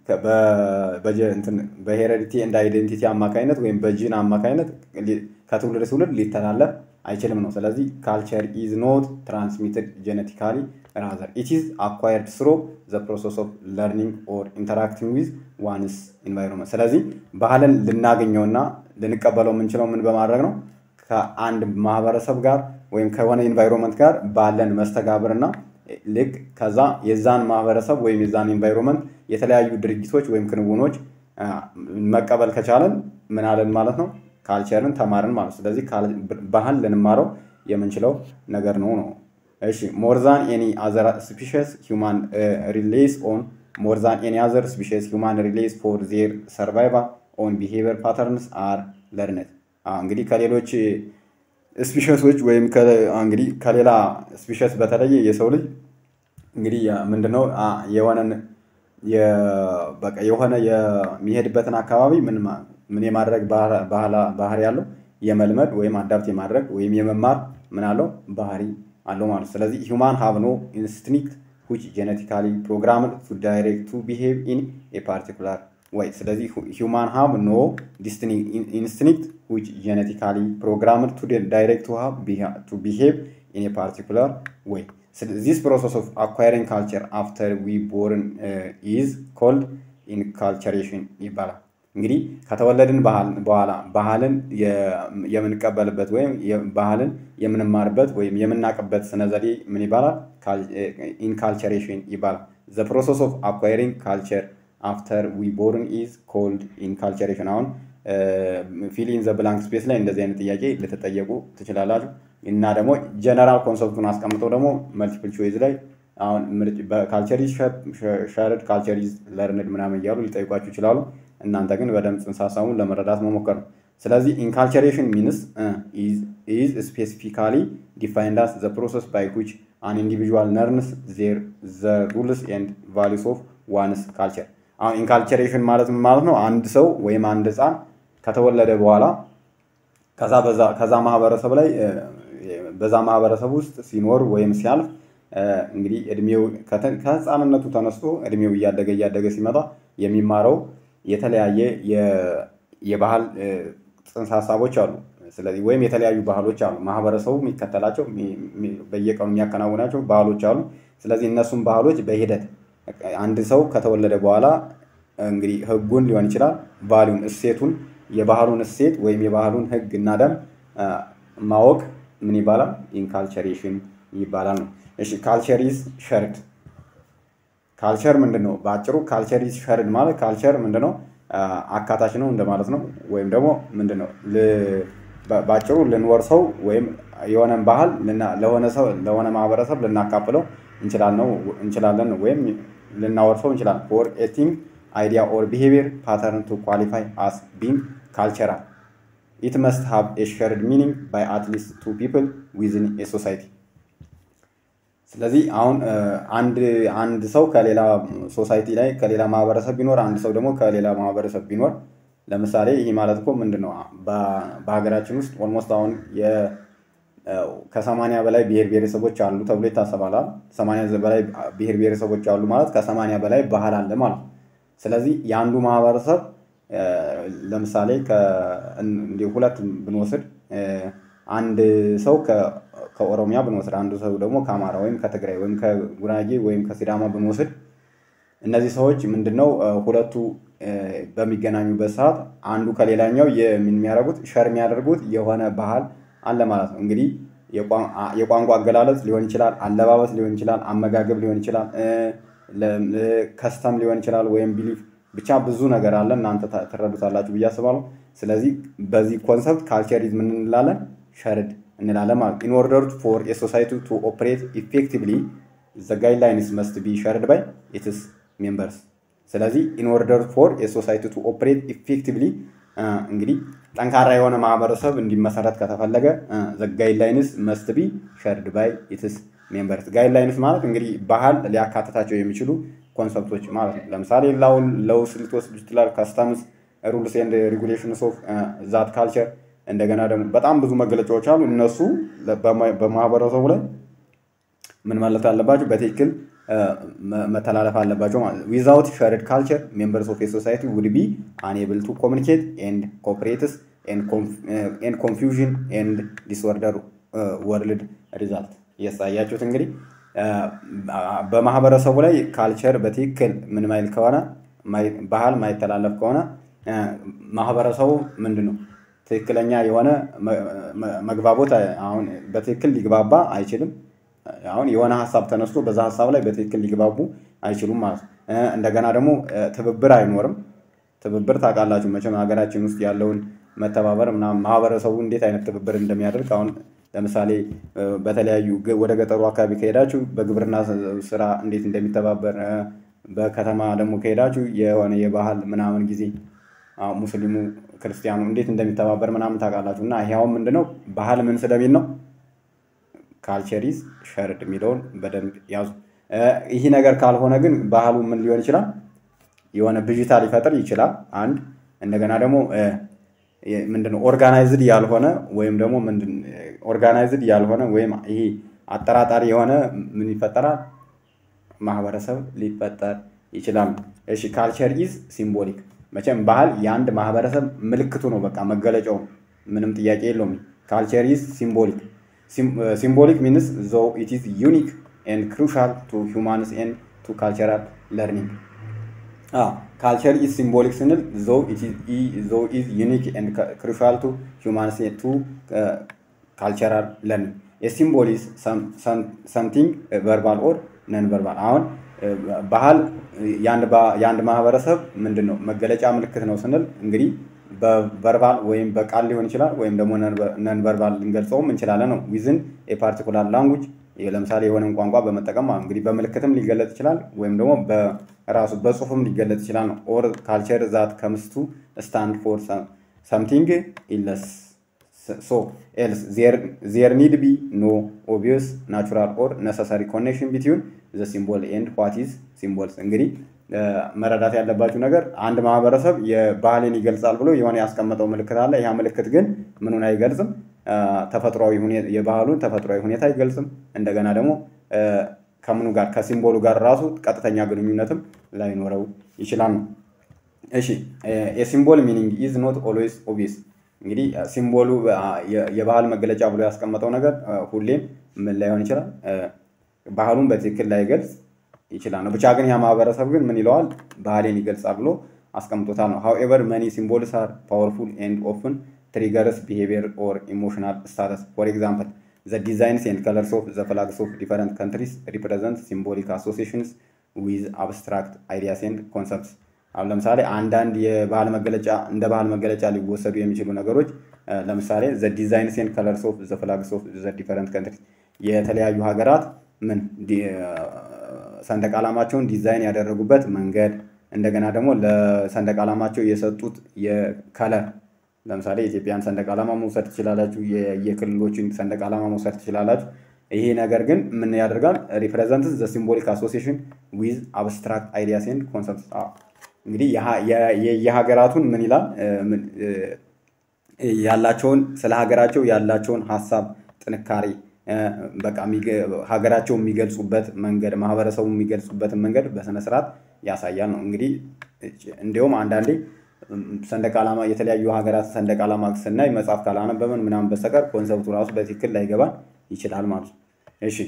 Speaker 1: በሄሬዲቲ እንደ አይዴንቲቲ አማካኝነት ወይም በጂን አማካኝነት ከትውልድ ትውልድ ሊተላለፍ አይችልም ነው። ስለዚህ ካልቸር ኢዝ ኖት ትራንስሚትድ ጄኔቲካሊ ራዘር ኢት ኢዝ አኳየርድ ስሮ ዘ ፕሮሰስ ኦፍ ለርኒንግ ኦር ኢንተራክቲንግ ዊዝ ዋንስ ኢንቫይሮንመንት። ስለዚህ ባህልን ልናገኘውና ልንቀበለው የምንችለው ምን በማድረግ ነው? ከአንድ ማህበረሰብ ጋር ወይም ከሆነ ኢንቫይሮንመንት ጋር ባለን መስተጋብርና ልክ ከዛ የዛን ማህበረሰብ ወይም የዛን ኢንቫይሮንመንት የተለያዩ ድርጊቶች ወይም ክንውኖች መቀበል ከቻለን ምን አለን ማለት ነው? ካልቸርን ተማርን ማለት ነው። ስለዚህ ባህል ልንማረው የምንችለው ነገር ነው ነው እሺ ሞር ዛን ኤኒ አዘር ስፒሽስ ሁማን ሪሌይስ ኦን ሞር ዛን ኤኒ አዘር ስፒሽስ ሁማን ሪሌይስ ፎር ዜር ሰርቫይቫል ኦን ቢሄቪየር ፓተርንስ አር ለርነት። እንግዲህ ከሌሎች ስፒሸሶች ወይም እንግዲህ ከሌላ ስፒሸስ በተለየ የሰው ልጅ እንግዲህ ምንድነው የሆነን በቃ የሆነ የሚሄድበትን አካባቢ ምን ምን የማድረግ ባህሪ ያለው የመልመድ ወይም አዳፕት የማድረግ ወይም የመማር ምን አለው ባህሪ አለው ማለት ስለዚህ ሂውማን ሃቭ ኖ ኢንስቲንክት ዊች ጄኔቲካሊ ፕሮግራምድ ቱ ዳይሬክት ቱ ቢሄቭ ኢን ኤ ፓርቲኩላር ወይ ስለዚህ ሂውማን ሃቭ ኖ ኢንስቲንክት ዊች ጄኔቲካሊ ፕሮግራምድ ቱ ዳይሬክት ቱ ቢሄቭ ኢን ኤ ፓርቲኩላር ወይ ዚስ ፕሮሰስ ኦፍ አኳሪንግ ካልቸር አፍተር ዊ ቦርን ኢዝ ኮልድ ኢንካልቸሬሽን ይባላል። እንግዲህ ከተወለድን በኋላ ባህልን የምንቀበልበት ወይም ባህልን የምንማርበት ወይም የምናቅበት ስነ ዘዴ ምን ይባላል? ኢንካልቸሬሽን ይባላል። ዘ ፕሮሰስ ኦፍ አኳሪንግ ካልቸር አፍተር ዊ ቦርን ኢዝ ኮልድ ኢንካልቸሬሽን። አሁን ፊል ኢን ዘ ብላንክ ስፔስ ላይ እንደዚህ አይነት ጥያቄ ልትጠየቁ ትችላላችሁ። እና ደግሞ ጀነራል ኮንሰፕቱን አስቀምጠው ደግሞ መልቲፕል ቾይዝ ላይ አሁን ካልቸር ኢዝ ሸርድ ካልቸር ኢዝ ለርንድ ምናምን እያሉ ሊጠይቋችሁ ይችላሉ። እናንተ ግን በደንብ ጽንሰ ሀሳቡን ለመረዳት መሞከር ነው። ስለዚህ ኢንካልቸሬሽን ሚንስ ኢዝ ስፔሲፊካሊ ዲፋይንድ አስ ዘ ፕሮሰስ ባይ ዊች አን ኢንዲቪዥዋል ነርንስ ዜር ዘ ሩልስ ኤንድ ቫሊስ ኦፍ ዋንስ ካልቸር። አሁን ኢንካልቸሬሽን ማለት ምን ማለት ነው? አንድ ሰው ወይም አንድ ህፃን ከተወለደ በኋላ ከዛ በዛ ከዛ ማህበረሰብ ላይ በዛ ማህበረሰብ ውስጥ ሲኖር ወይም ሲያልፍ እንግዲህ እድሜው ከህፃንነቱ ተነስቶ እድሜው እያደገ እያደገ ሲመጣ የሚማረው የተለያየ የባህል ጽንሰ ሀሳቦች አሉ። ስለዚህ ወይም የተለያዩ ባህሎች አሉ። ማህበረሰቡ የሚከተላቸው በየቀኑ የሚያከናውናቸው ባህሎች አሉ። ስለዚህ እነሱም ባህሎች በሂደት አንድ ሰው ከተወለደ በኋላ እንግዲህ ህጉን ሊሆን ይችላል ቫሊዩን እሴቱን የባህሉን እሴት ወይም የባህሉን ህግ እና ደንብ ማወቅ ምን ይባላል? ኢንካልቸሬሽን ይባላል ነው። እሺ ካልቸር ኢዝ ሸርድ። ካልቸር ምንድን ነው? በአጭሩ ካልቸር ኢዝ ሸርድ ማለት ካልቸር ምንድን ነው? አካታች ነው እንደማለት ነው። ወይም ደግሞ ምንድን ነው? በአጭሩ ልንወርሰው ወይም የሆነን ባህል ለሆነ ሰው ለሆነ ማህበረሰብ ልናካፍለው እንችላለን ወይም ልናወርሰው እንችላለን። ፎር ኤ ቲንግ አይዲያ ኦር ቢሄቪየር ፓተርን ቱ ኳሊፋይ አስ ቢንግ ካልቸራል ኢት መስት ሃቭ ኤ ሸርድ ሚኒንግ ባይ አትሊስት ቱ ፒፕል ዊዝን ኤ ሶሳይቲ። ስለዚህ አሁን አንድ አንድ ሰው ከሌላ ሶሳይቲ ላይ ከሌላ ማህበረሰብ ቢኖር አንድ ሰው ደግሞ ከሌላ ማህበረሰብ ቢኖር ለምሳሌ ይህ ማለት እኮ ምንድን ነው በሀገራችን ውስጥ ኦልሞስት አሁን ከሰማንያ በላይ ብሔር ብሔረሰቦች አሉ ተብሎ ይታሰባል። ሰማንያ በላይ ብሔር ብሔረሰቦች አሉ ማለት ከሰማንያ በላይ ባህል አለ ማለት ነው። ስለዚህ የአንዱ ማህበረሰብ ለምሳሌ ሁለት ብንወስድ አንድ ሰው ከኦሮሚያ ብንወስድ አንዱ ሰው ደግሞ ከአማራ ወይም ከትግራይ ወይም ከጉራጌ ወይም ከሲዳማ ብንወስድ እነዚህ ሰዎች ምንድነው ሁለቱ በሚገናኙበት ሰዓት አንዱ ከሌላኛው የሚያደርጉት ሸር የሚያደርጉት የሆነ ባህል አለ ማለት ነው። እንግዲህ የቋንቋ አገላለጽ ሊሆን ይችላል፣ አለባበስ ሊሆን ይችላል፣ አመጋገብ ሊሆን ይችላል፣ ከስተም ሊሆን ይችላል ወይም ቢሊፍ ብቻ ብዙ ነገር አለ። እናንተ ትረዱታላችሁ ብዬ አስባለሁ። ስለዚህ በዚህ ኮንሰፕት ካልቸሪዝ ምን እንላለን? ሸርድ እንላለን ማለት ኢን ኦርደር ፎር ኤ ሶሳይቲ ቱ ኦፕሬት ኢፌክቲቭሊ ዘ ጋይድላይንስ መስት ቢ ሸርድ ባይ ኢትስ ሜምበርስ። ስለዚህ ኢን ኦርደር ፎር ኤ ሶሳይቲ ቱ ኦፕሬት ኢፌክቲቭሊ እንግዲህ ጠንካራ የሆነ ማህበረሰብ እንዲመሰረት ከተፈለገ ዘ ጋይድላይንስ መስት ቢ ሸርድ ባይ ኢትስ ሜምበርስ። ጋይድላይንስ ማለት እንግዲህ ባህል ሊያካትታቸው የሚችሉ ኮንሰፕቶች ማለት ነው። ለምሳሌ ለውስ ልትወስድ ይችላል፣ ከስተምስ፣ ሩልስ ኤንድ ሬጉሌሽንስ ኦፍ ዛት ካልቸር። እንደገና ደግሞ በጣም ብዙ መገለጫዎች አሉ። እነሱ በማህበረሰቡ ላይ ምን ማለት አለባቸው? በትክክል መተላለፍ አለባቸው ማለት ነው። ዊዛውት ሸርድ ካልቸር ሜምበርስ ኦፍ ሶሳይቲ ውድ ቢ አንኤብል ቱ ኮሚኒኬት ኤንድ ኮፕሬትስ ኤንድ ኮንፊውዥን ኤንድ ዲስኦርደር ወርልድ ሪዛልት እያሳያችሁት እንግዲህ በማህበረሰቡ ላይ ካልቸር በትክክል ምን ማይል ከሆነ ባህል ማይተላለፍ ከሆነ ማህበረሰቡ ምንድን ነው ትክክለኛ የሆነ መግባቦት አሁን በትክክል ሊግባባ አይችልም። አሁን የሆነ ሀሳብ ተነስቶ በዛ ሀሳብ ላይ በትክክል ሊግባቡ አይችሉም ማለት ነው። እንደገና ደግሞ ትብብር አይኖርም። ትብብር ታውቃላችሁ መቼም ሀገራችን ውስጥ ያለውን መተባበር ምናምን ማህበረሰቡ እንዴት አይነት ትብብር እንደሚያደርግ አሁን ለምሳሌ በተለያዩ ወደ ገጠሩ አካባቢ ከሄዳችሁ በግብርና ስራ እንዴት እንደሚተባበር፣ በከተማ ደግሞ ከሄዳችሁ የሆነ የባህል ምናምን ጊዜ ሙስሊሙ ክርስቲያኑ እንዴት እንደሚተባበር ምናምን ታውቃላችሁ። እና ይሄ አሁን ምንድነው ባህል ምን ስለሚል ነው ካልቸሪዝ ሸርድ የሚለውን በደንብ ያዙ። ይህ ነገር ካልሆነ ግን ባህሉ ምን ሊሆን ይችላል? የሆነ ብዥታ ሊፈጥር ይችላል። አንድ እንደገና ደግሞ ምንድነው ኦርጋናይዝድ ያልሆነ ወይም ደግሞ ኦርጋናይዝድ ያልሆነ ወይም ይሄ አጠራጣሪ የሆነ ምን ይፈጠራል? ማህበረሰብ ሊፈጠር ይችላል። እሺ ካልቸር ኢዝ ሲምቦሊክ። መቼም ባህል የአንድ ማህበረሰብ ምልክቱ ነው፣ በቃ መገለጫው፣ ምንም ጥያቄ የለውም። ካልቸር ኢዝ ሲምቦሊክ ሲምቦሊክ ሚንስ ዞ ኢት ኢዝ ዩኒክ ኤንድ ክሩሻል ቱ ሁማንስ ኤንድ ቱ ካልቸራል ለርኒንግ ካልቸር ኢዝ ሲምቦሊክ ስንል ዞ ኢዝ ዩኒክ ኤንድ ክሩሻል ቱ ሁማንስ ቱ ካልቸራል ለርኒንግ የሲምቦል ኢዝ ሰምቲንግ ቨርባል ኦር ነን ቨርባል። አሁን ባህል የአንድ ማህበረሰብ ምንድን ነው መገለጫ ምልክት ነው ስንል እንግዲህ በቨርባል ወይም በቃል ሊሆን ይችላል ወይም ደግሞ ነን ቨርባል ልንገልጸውም እንችላለን ነው ዊዝን የፓርቲኩላር ላንጉጅ ለምሳሌ የሆነን ቋንቋ በመጠቀም እንግዲህ በምልክትም ሊገለጽ ይችላል ወይም ደግሞ በራሱ በጽሁፍም ሊገለጽ ይችላል ነው ኦር ካልቸር ዛት ከምስቱ ስታንድ ፎር ሰምቲንግ ኢለስ ሶ ኤልስ ዜር ኒድ ቢ ኖ ኦቢየስ ናቹራል ኦር ነሰሰሪ ኮኔክሽን ቢትዊን ዘ ሲምቦል ኤንድ ዋት ኢዝ ሲምቦልስ እንግዲህ መረዳት ያለባችሁ ነገር አንድ ማህበረሰብ የባህልን ይገልጻል ብሎ የሆነ ያስቀመጠው ምልክት አለ። ያ ምልክት ግን ምኑን አይገልጽም? ተፈጥሯዊ የባህሉን ተፈጥሯዊ ሁኔታ አይገልጽም። እንደገና ደግሞ ከምኑ ጋር ከሲምቦሉ ጋር ራሱ ቀጥተኛ ግንኙነትም ላይኖረው ይችላል ነው። እሺ የሲምቦል ሚኒንግ ኢዝ ኖት ኦልዌይስ ኦብቪየስ። እንግዲህ ሲምቦሉ የባህል መገለጫ ብሎ ያስቀመጠው ነገር ሁሌም ምን ላይሆን ይችላል፣ ባህሉን በትክክል ላይገልጽ ይችላል ነው። ብቻ ግን ያ ማህበረሰብ ግን ምን ይለዋል ባህሌን ይገልጻል ብሎ አስቀምጦታል ነው። ሃውኤቨር መኒ ሲምቦልስ አር ፓወርፉል ኤንድ ኦፍን ትሪገርስ ቢሄቪየር ኦር ኢሞሽናል ስታተስ ፎር ኤግዛምፕል ዘ ዲዛይንስ ኤንድ ከለርስ ኦፍ ዘ ፍላግስ ኦፍ ዲፈረንት ካንትሪስ ሪፕሬዘንት ሲምቦሊክ አሶሲሽንስ ዊዝ አብስትራክት አይዲያስ ኤንድ ኮንሰፕትስ። አሁን ለምሳሌ አንዳንድ የባህል መገለጫ እንደ ባህል መገለጫ ሊወሰዱ የሚችሉ ነገሮች ለምሳሌ ዘ ዲዛይንስ ኤንድ ከለርስ ኦፍ ዘ ፍላግስ ኦፍ ዘ ዲፈረንት ካንትሪስ የተለያዩ ሀገራት ምን ሰንደቅ ዓላማቸውን ዲዛይን ያደረጉበት መንገድ እንደገና ደግሞ ለሰንደቅ ዓላማቸው የሰጡት የከለር ለምሳሌ የኢትዮጵያን ሰንደቅ ዓላማ መውሰድ ትችላላችሁ። የክልሎችን ሰንደቅ ዓላማ መውሰድ ትችላላችሁ። ይሄ ነገር ግን ምን ያደርጋል? ሪፕሬዘንትስ ዘ ሲምቦሊክ አሶሲሽን ዊዝ አብስትራክት አይዲያስ ኤንድ ኮንሰፕት። እንግዲህ የሀገራቱን ምን ይላል ያላቸውን ስለ ሀገራቸው ያላቸውን ሀሳብ ጥንካሬ በቃ ሀገራቸው የሚገልጹበት መንገድ ማህበረሰቡ የሚገልጹበትን መንገድ በስነ ስርዓት ያሳያል ነው። እንግዲህ እንዲሁም አንዳንዴ ሰንደቅ ዓላማ የተለያዩ ሀገራት ሰንደቅ ዓላማ ስናይ መጽሐፍ ካላነበበን ምናምን በስተቀር ኮንሰፕቱ ራሱ በትክክል ላይገባን ይችላል ማለት ነው። እሺ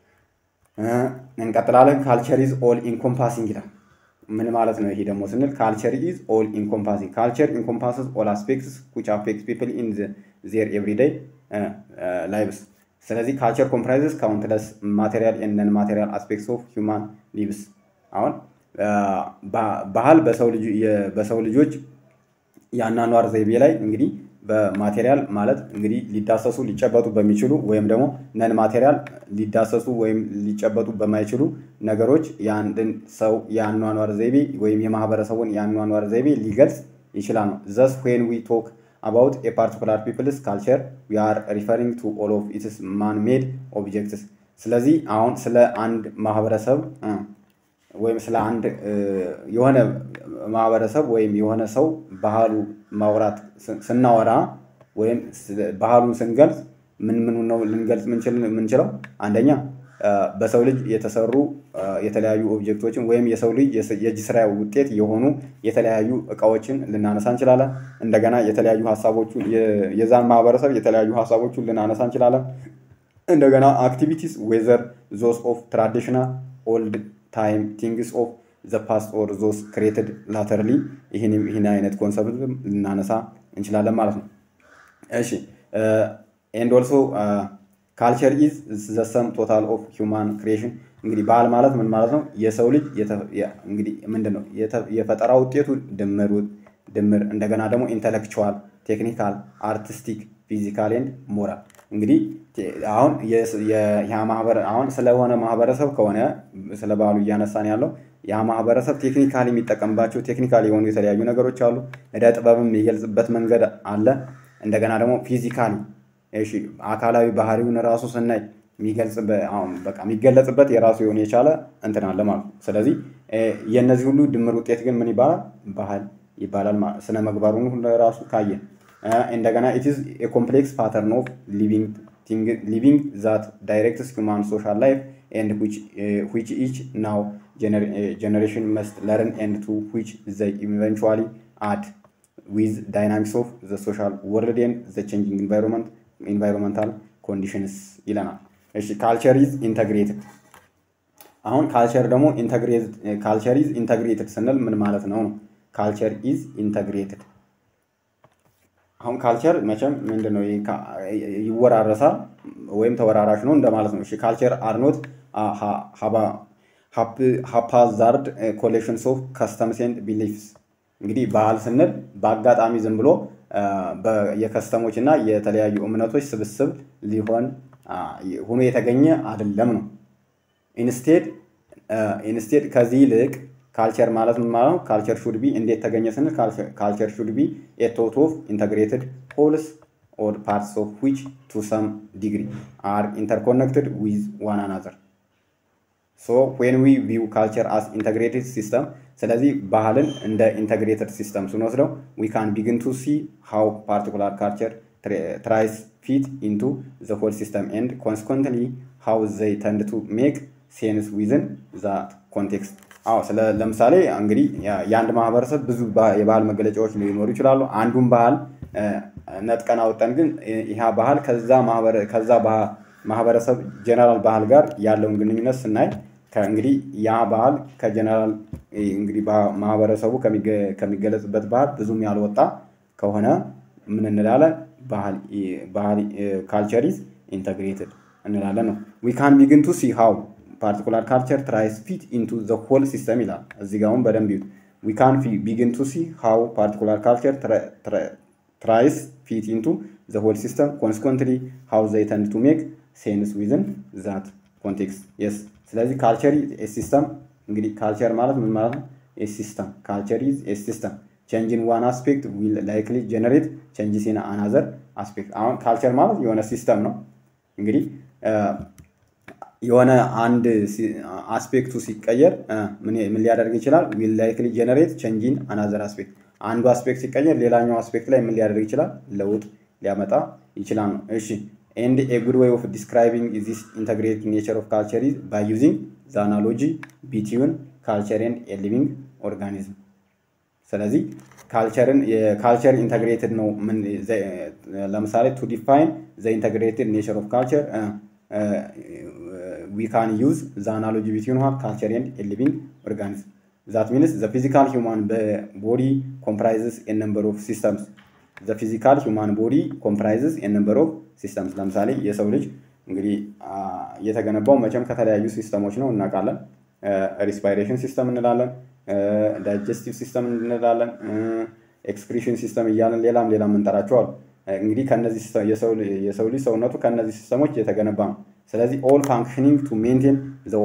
Speaker 1: እንቀጥላለን። ካልቸር ኢዝ ኦል ኢንኮምፓሲንግ ይላል። ምን ማለት ነው? ይሄ ደግሞ ስንል ካልቸር ኢዝ ኦል ኢንኮምፓሲንግ ካልቸር ኢንኮምፓስስ ኦል አስፔክትስ ዊች አፌክት ፒፕል ኢን ዜር ኤቭሪዴይ ላይቭስ ስለዚህ ካልቸር ኮምፕራይዝስ ካውንትለስ ማቴሪያል ኤንድ ነን ማቴሪያል አስፔክትስ ኦፍ ሂውማን ሊቭስ። አሁን ባህል በሰው ልጆች የአኗኗር ዘይቤ ላይ እንግዲህ በማቴሪያል ማለት እንግዲህ ሊዳሰሱ ሊጨበጡ በሚችሉ ወይም ደግሞ ነን ማቴሪያል ሊዳሰሱ ወይም ሊጨበጡ በማይችሉ ነገሮች የአንድን ሰው የአኗኗር ዘይቤ ወይም የማህበረሰቡን የአኗኗር ዘይቤ ሊገልጽ ይችላል ነው። ዘስ ዌን ዊ ቶክ about a particular people's culture we are referring to all of its man-made objects ስለዚህ አሁን ስለ አንድ ማህበረሰብ ወይም ስለ አንድ የሆነ ማህበረሰብ ወይም የሆነ ሰው ባህሉ ማውራት ስናወራ ወይም ባህሉን ስንገልጽ ምን ምን ነው ልንገልጽ የምንችለው? አንደኛ በሰው ልጅ የተሰሩ የተለያዩ ኦብጀክቶችን ወይም የሰው ልጅ የእጅ ስራ ውጤት የሆኑ የተለያዩ እቃዎችን ልናነሳ እንችላለን። እንደገና የተለያዩ ሀሳቦቹ የዛን ማህበረሰብ የተለያዩ ሀሳቦቹን ልናነሳ እንችላለን። እንደገና አክቲቪቲስ ዌዘር ዞስ ኦፍ ትራዲሽናል ኦልድ ታይም ቲንግስ ኦፍ ዘ ፓስት ኦር ዞስ ክሬትድ ላተርሊ ይህን አይነት ኮንሰፕት ልናነሳ እንችላለን ማለት ነው። እሺ ኤንድ ኦልሶ ካልቸር ኢዝ ዘ ሰም ቶታል ኦፍ ሂውማን ክሪኤሽን። እንግዲህ ባህል ማለት ምን ማለት ነው? የሰው ልጅ እንግዲህ ምንድን ነው የፈጠራ ውጤቱ ድምር ድምር እንደገና ደግሞ ኢንተሌክቹዋል፣ ቴክኒካል፣ አርቲስቲክ፣ ፊዚካል ኤንድ ሞራል። እንግዲህ አሁን አሁን ስለሆነ ማህበረሰብ ከሆነ ስለ ባህሉ እያነሳን ያለው ያ ማህበረሰብ ቴክኒካሊ የሚጠቀምባቸው ቴክኒካሊ የሆኑ የተለያዩ ነገሮች አሉ። እደ ጥበብም የሚገልጽበት መንገድ አለ። እንደገና ደግሞ ፊዚካሊ እሺ አካላዊ ባህሪውን ራሱ ስናይ በቃ የሚገለጽበት የራሱ የሆነ የቻለ እንትን አለ ማለት ነው። ስለዚህ የእነዚህ ሁሉ ድምር ውጤት ግን ምን ይባላል? ባህል ይባላል። ስነ ምግባሩን ሁሉ ራሱ ካየን እንደገና ኢትዝ ኮምፕሌክስ ፓተርን ኦፍ ሊቪንግ ዛት ዳይሬክትስ ሁማን ሶሻል ላይፍ ኤንድ ዊች ኢች ናው ጀኔሬሽን መስት ለርን ኤንድ ቱ ዊች ዘይ ኢቨንቹዋሊ አድ ዊዝ ዳይናሚክስ ኦፍ ዘ ሶሻል ወርልድ ኤንድ ዘ ቼንጂንግ ኢንቫይሮንመንት ኢንቫይሮንመንታል ኮንዲሽንስ ይለናል። እሺ ካልቸር ኢዝ ኢንተግሬትድ። አሁን ካልቸር ደግሞ ካልቸር ኢዝ ኢንተግሬትድ ስንል ምን ማለት ነው ነው? ካልቸር ኢዝ ኢንተግሬትድ። አሁን ካልቸር መቼም ምንድን ነው ይወራረሳል ወይም ተወራራሽ ነው እንደማለት ነው። እሺ ካልቸር አርኖት ሃፓዛርድ ኮሌክሽንስ ኦፍ ከስተምስ ኤንድ ቢሊፍስ። እንግዲህ ባህል ስንል በአጋጣሚ ዝም ብሎ የከስተሞች እና የተለያዩ እምነቶች ስብስብ ሊሆን ሆኖ የተገኘ አይደለም ነው። ኢንስቴድ ኢንስቴድ ከዚህ ይልቅ ካልቸር ማለት ምን ማለት ነው? ካልቸር ሹድ ቢ እንዴት ተገኘ ስንል ካልቸር ሹድ ቢ ኤ ቶት ኦፍ ኢንተግሬትድ ሆልስ ኦር ፓርትስ ኦፍ ዊች ቱ ሰም ዲግሪ አር ኢንተርኮኔክትድ ዊዝ ዋን አናዘር ሶ ዌን ዊ ቪው ካልቸር አስ ኢንተግሬትድ ሲስተም ስለዚህ ባህልን እንደ ኢንተግሬትድ ሲስተም ስንወስደው ዊ ካን ቢግን ቱ ሲ ሃው ፓርቲኩላር ካልቸር ትራይስ ፊት ኢንቱ ዘ ሆል ሲስተም ኤንድ ኮንስኮንትሊ ሃው ዘይ ተንድ ቱ ሜክ ሴንስ ዊዝን ዛት ኮንቴክስት። አዎ ስለ ለምሳሌ እንግዲህ የአንድ ማህበረሰብ ብዙ የባህል መገለጫዎች ሊኖሩ ይችላሉ። አንዱን ባህል ነጥቀን አውጠን ግን ይህ ባህል ከዛ ማህበረሰብ ጀነራል ባህል ጋር ያለውን ግንኙነት ስናይ እንግዲህ ያ ባህል ከጀነራል እንግዲህ ማህበረሰቡ ከሚገለጽበት ባህል ብዙም ያልወጣ ከሆነ ምን እንላለን? ባህል ካልቸር ኢዝ ኢንተግሬትድ እንላለን ነው። ዊ ካን ቢግን ቱ ሲ ሃው ፓርቲኩላር ካልቸር ትራይስ ፊት ኢንቱ ዘ ሆል ሲስተም ይላል። እዚህ ጋር አሁን በደንብ ይዩት። ዊ ካን ቢግን ቱ ሲ ሃው ፓርቲኩላር ካልቸር ትራይስ ፊት ኢንቱ ዘ ሆል ሲስተም ኮንስኮንትሊ ሃው ዘይ ተንድ ቱ ሜክ ሴንስ ዊዝን ዛት ኮንቴክስት የስ ስለዚህ ካልቸር ሲስተም እንግዲህ ካልቸር ማለት ምን ማለት ነው? ሲስተም ካልቸር ኢዝ ሲስተም ቼንጅ ኢን ዋን አስፔክት ዊል ላይክሊ ጀነሬት ቼንጅስ ኢን አናዘር አስፔክት። አሁን ካልቸር ማለት የሆነ ሲስተም ነው። እንግዲህ የሆነ አንድ አስፔክቱ ሲቀየር ምን ሊያደርግ ይችላል? ዊል ላይክሊ ጀነሬት ቼንጅ ኢን አናዘር አስፔክት። አንዱ አስፔክት ሲቀየር ሌላኛው አስፔክት ላይ ምን ሊያደርግ ይችላል? ለውጥ ሊያመጣ ይችላል ነው። እሺ ኤንድ ኤ ጉድ ዌይ ኦፍ ዲስክራይቢንግ ዚስ ኢንተግሬትድ ኔቸር ኦፍ ካልቸር ኢዝ ባይ ዩዚንግ ዘ አናሎጂ ቢትዊን ካልቸር ኤንድ ኤ ሊቪንግ ኦርጋኒዝም። ስለዚህ ካልቸርን የካልቸር ኢንተግሬትድ ነው። ለምሳሌ ቱ ዲፋይን ዘ ኢንተግሬትድ ኔቸር ኦፍ ካልቸር ዊ ካን ዩዝ ዘ አናሎጂ ቢትዊን ዋት ካልቸር ኤንድ ኤ ሊቪንግ ኦርጋኒዝም ዛት ሚንስ ዘ ፊዚካል ሂውማን ቦዲ ኮምፕራይዝስ ኤ ነምበር ኦፍ ሲስተምስ ዘ ፊዚካል ሂውማን ቦዲ ኮምፕራይዝስ ኤ ነምበር ኦፍ ሲስተምስ። ለምሳሌ የሰው ልጅ እንግዲህ የተገነባው መቼም ከተለያዩ ሲስተሞች ነው እናውቃለን። ሪስፓይሬሽን ሲስተም እንላለን፣ ዳይጀስቲቭ ሲስተም እንላለን፣ ኤክስክሪሽን ሲስተም እያለን ሌላም ሌላም እንጠራቸው አሉ። እንግዲህ ከነዚህ የሰው ልጅ ሰውነቱ ከነዚህ ሲስተሞች የተገነባ ነው። ስለዚህ ኦል ፋንክሽኒንግ ቱ ሜንቴን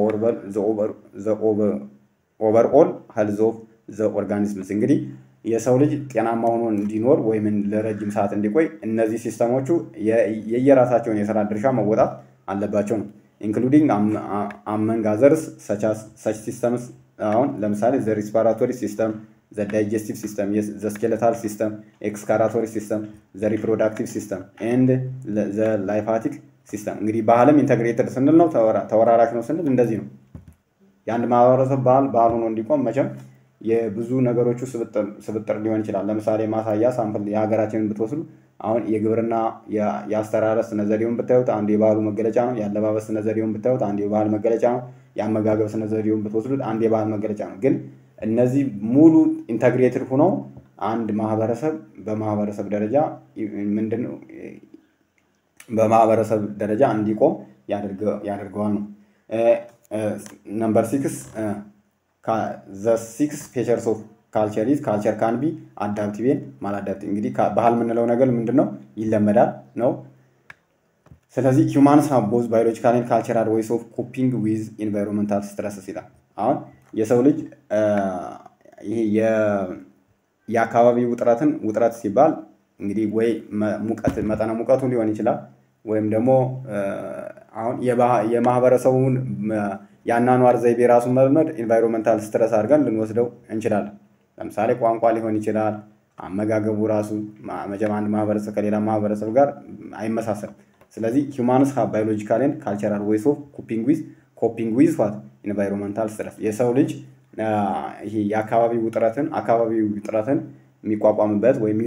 Speaker 1: ኦቨርኦል ሄልዝ ኦፍ ዘ ኦርጋኒዝምስ እንግዲህ የሰው ልጅ ጤናማ ሆኖ እንዲኖር ወይም ለረጅም ሰዓት እንዲቆይ እነዚህ ሲስተሞቹ የየራሳቸውን የስራ ድርሻ መወጣት አለባቸው ነው። ኢንክሉዲንግ አመንግ አዘርስ ሰች ሲስተምስ አሁን ለምሳሌ ዘ ሪስፓራቶሪ ሲስተም፣ ዘ ዳይጀስቲቭ ሲስተም፣ ዘ ስኬለታል ሲስተም፣ ኤክስካራቶሪ ሲስተም፣ ዘ ሪፕሮዳክቲቭ ሲስተም ኤንድ ዘ ላይፋቲክ ሲስተም። እንግዲህ ባህልም ኢንተግሬትድ ስንል ነው ተወራራሽ ነው ስንል እንደዚህ ነው። የአንድ ማህበረሰብ ባህል ባህል ሆኖ እንዲቆም መቼም የብዙ ነገሮቹ ስብጥር ሊሆን ይችላል። ለምሳሌ ማሳያ ሳምፕል የሀገራችንን ብትወስዱ አሁን የግብርና የአስተራረስ ስነ ዘዴውን ብታዩት አንዱ የባህሉ መገለጫ ነው። የአለባበስ ስነ ዘዴውን ብታዩት አንዱ የባህል መገለጫ ነው። የአመጋገብ ስነ ዘዴውን ብትወስዱት አንድ የባህል መገለጫ ነው። ግን እነዚህ ሙሉ ኢንተግሬትድ ሆነው አንድ ማህበረሰብ በማህበረሰብ ደረጃ ምንድን ነው በማህበረሰብ ደረጃ እንዲቆም ያደርገዋል ነው። ነምበር ሲክስ ዘ ሲክስ ፌቸርስ ኦፍ ካልቸር ኢዝ ካልቸር ካን ቢ አዳፕቲቭ ማላዳፕቲቭ። እንግዲህ ባህል የምንለው ነገር ምንድን ነው? ይለመዳል ነው። ስለዚህ ሂውማንስ ሃቭ ቦዝ ባዮሎጂካል ኤንድ ካልቸራል ዌይስ ኦፍ ኮፒንግ ዊዝ ኢንቫይሮንመንታል ስትረስስ ይላል። አሁን የሰው ልጅ ይሄ የአካባቢ ውጥረትን ውጥረት ሲባል እንግዲህ ወይ ሙቀት መጠነ ሙቀቱ ሊሆን ይችላል ወይም ደግሞ አሁን የማህበረሰቡን የአኗኗር ዘይቤ ራሱን መልመድ ኢንቫይሮንመንታል ስትረስ አድርገን ልንወስደው እንችላለን። ለምሳሌ ቋንቋ ሊሆን ይችላል። አመጋገቡ ራሱ መቼም አንድ ማህበረሰብ ከሌላ ማህበረሰብ ጋር አይመሳሰልም። ስለዚህ ሂውማንስ ሃቭ ባዮሎጂካል ኤንድ ካልቸራል ዌይስ ኦፍ ኮፒንግ ዊዝ ኮፒንግ ዊዝ ዋት ኢንቫይሮንመንታል ስትረስ የሰው ልጅ ይሄ የአካባቢ ውጥረትን አካባቢ ውጥረትን የሚቋቋምበት ወይም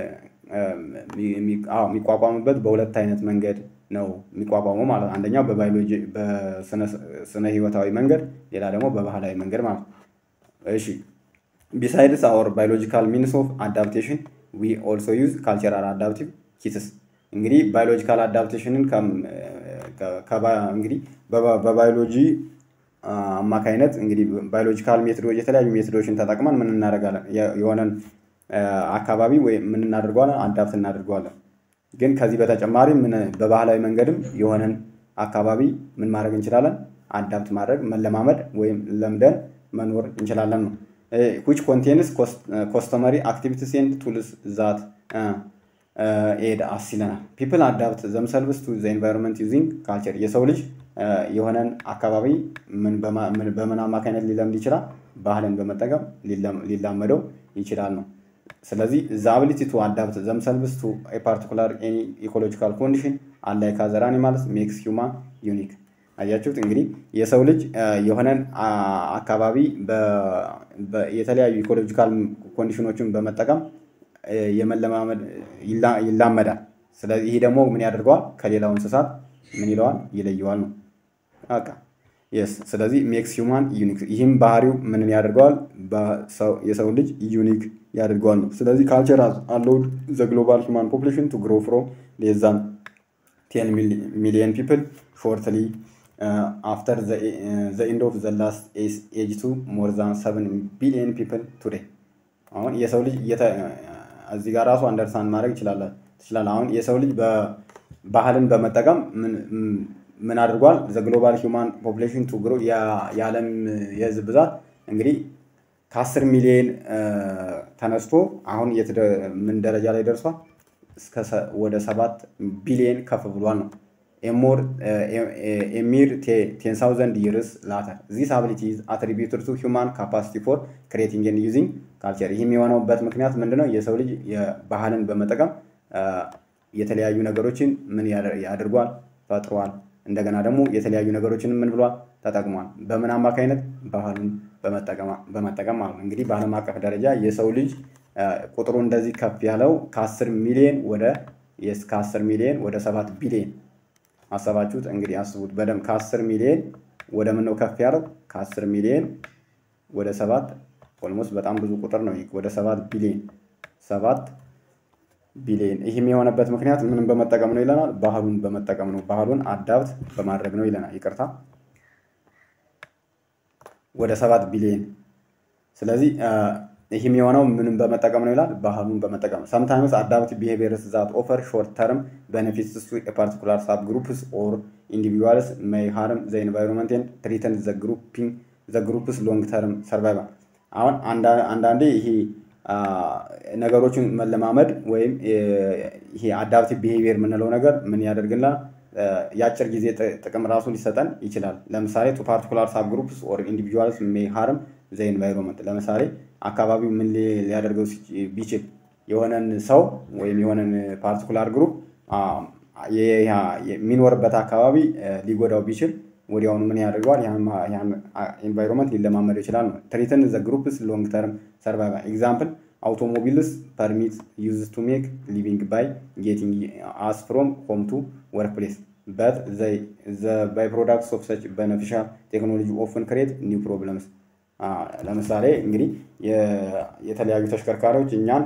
Speaker 1: የሚቋቋምበት በሁለት አይነት መንገድ ነው የሚቋቋመው ማለት ነው። አንደኛው በባዮሎጂ በስነ ህይወታዊ መንገድ፣ ሌላ ደግሞ በባህላዊ መንገድ ማለት ነው። እሺ ቢሳይድስ አወር ባዮሎጂካል ሚንስ ኦፍ አዳፕቴሽን ዊ ኦልሶ ዩዝ ካልቸራል አዳፕቲቭ ኪትስ። እንግዲህ ባዮሎጂካል አዳፕቴሽንን እንግዲህ በባዮሎጂ አማካይነት እንግዲህ ባዮሎጂካል ሜቶዶች የተለያዩ ሜቶዶችን ተጠቅመን ምን እናደርጋለን? የሆነን አካባቢ ወይ ምን እናደርገዋለን? አዳፕት እናደርገዋለን። ግን ከዚህ በተጨማሪ ምን በባህላዊ መንገድም የሆነን አካባቢ ምን ማድረግ እንችላለን? አዳፕት ማድረግ መለማመድ ወይም ለምደን መኖር እንችላለን ነው። ዊች ኮንቴንስ ኮስተመሪ አክቲቪቲስ ኤንድ ቱልስ ዛት ኤድ አስ ይለናል። ፒፕል አዳፕት ዘምሰልቭስ ቱ ዘ ኤንቫይሮንመንት ዩዚንግ ካልቸር። የሰው ልጅ የሆነን አካባቢ በምን አማካኝነት ሊለምድ ይችላል? ባህልን በመጠቀም ሊላመደው ይችላል ነው። ስለዚህ ዘ አቢሊቲ ቱ አዳፕት ዘምሰልቭስ ቱ ኤ ፓርቲኩላር ኤኒ ኢኮሎጂካል ኮንዲሽን አላይክ አዘር አኒማልስ ሜክስ ሂውማን ዩኒክ። አያችሁት እንግዲህ የሰው ልጅ የሆነን አካባቢ የተለያዩ ኢኮሎጂካል ኮንዲሽኖችን በመጠቀም የመለማመድ ይላመዳል። ስለዚህ ይህ ደግሞ ምን ያደርገዋል? ከሌላው እንስሳት ምን ይለዋል? ይለየዋል ነው በቃ የስ ስለዚህ ሜክስ ሂውማን ዩኒክ ይህም ባህሪው ምንን ያደርገዋል የሰው ልጅ ዩኒክ ያደርገዋል ነው ስለዚህ ካልቸር አለውድ ዘ ግሎባል ሂውማን ፖፕሌሽን ቱ ግሮ ፍሮም ሌስ ዛን ቴን ሚሊየን ፒፕል ሾርትሊ አፍተር ዘ ኢንድ ኦፍ ዘ ላስት ኤጅ ቱ ሞር ዛን ሰቨን ቢሊየን ፒፕል ቱዴይ አሁን የሰው ልጅ እዚህ ጋር ራሱ አንደርስታንድ ማድረግ ትችላለ አሁን የሰው ልጅ ባህልን በመጠቀም ምን አድርጓል? ዘ ግሎባል ሂውማን ፖፕሌሽን ቱ ግሮ የዓለም የህዝብ ብዛት እንግዲህ ከአስር ሚሊዮን ተነስቶ አሁን ምን ደረጃ ላይ ደርሷል? ወደ ሰባት ቢሊዮን ከፍ ብሏል ነው። ኤሞር ኤሚር ቴን ሳውዘንድ ይርስ ላተር ዚስ አቢሊቲ አትሪቢዩትድ ቱ ሂውማን ካፓሲቲ ፎር ክሬቲንግ ኤንድ ዩዚንግ ካልቸር። ይህም የሆነበት ምክንያት ምንድነው? የሰው ልጅ ባህልን በመጠቀም የተለያዩ ነገሮችን ምን ያደርጓል? ፈጥሯል። እንደገና ደግሞ የተለያዩ ነገሮችን ምን ብሏል ተጠቅሟል። በምን አማካኝነት ባህሉን በመጠቀም ማለት ነው። እንግዲህ በዓለም አቀፍ ደረጃ የሰው ልጅ ቁጥሩ እንደዚህ ከፍ ያለው ከአስር ሚሊዮን ወደ ከአስር ሚሊዮን ወደ ሰባት ቢሊዮን አሰባችሁት። እንግዲህ አስቡት በደንብ ከአስር ሚሊዮን ወደ ምን ነው ከፍ ያለው? ከአስር ሚሊዮን ወደ ሰባት ኦልሞስት በጣም ብዙ ቁጥር ነው። ወደ ሰባት ቢሊዮን ሰባት ቢሊዮን ይህም የሆነበት ምክንያት ምንም በመጠቀም ነው ይለናል። ባህሉን በመጠቀም ነው። ባህሉን አዳብት በማድረግ ነው ይለናል። ይቅርታ ወደ ሰባት ቢሊዮን። ስለዚህ ይህም የሆነው ምንም በመጠቀም ነው ይላል። ባህሉን በመጠቀም ሰምታይምስ አዳፕቲቭ ቢሄቪየርስ ዛት ኦፈር ሾርት ተርም ቤኔፊትስ ቱ ፓርቲኩላር ሳብ ግሩፕስ ኦር ኢንዲቪዱዋልስ ሜይ ሃርም ዘ ኢንቫይሮንመንት ኤንድ ትሪተን ዘ ግሩፕስ ሎንግ ተርም ሰርቫይቫል። አሁን አንዳንዴ ይሄ ነገሮችን መለማመድ ወይም ይሄ አዳፕቲቭ ቢሄቪየር የምንለው ነገር ምን ያደርግልናል? የአጭር ጊዜ ጥቅም ራሱ ሊሰጠን ይችላል። ለምሳሌ ቱ ፓርቲኩላር ሳብ ግሩፕስ ኦር ኢንዲቪጁዋልስ ሜይ ሃርም ዘ ኢንቫይሮንመንት። ለምሳሌ አካባቢው ምን ሊያደርገው ቢችል የሆነን ሰው ወይም የሆነን ፓርቲኩላር ግሩፕ የሚኖርበት አካባቢ ሊጎዳው ቢችል ወዲያውኑ ምን ያደርገዋል? ያን ኢንቫይሮንመንት ሊለማመደው ይችላል ነው። ትሪትን ዘ ግሩፕስ ሎንግ ተርም ሰርቫይቫል ኤግዛምፕል አውቶሞቢልስ ፐርሚት ዩዝ ቱ ሜክ ሊቪንግ ባይ ጌቲንግ አስ ፍሮም ሆም ቱ ወርክ ፕሌስ በት ዘ ባይ ፕሮዳክትስ ኦፍ ሰች በነፊሻል ቴክኖሎጂ ኦፍን ክሬት ኒው ፕሮብለምስ። ለምሳሌ እንግዲህ የተለያዩ ተሽከርካሪዎች እኛን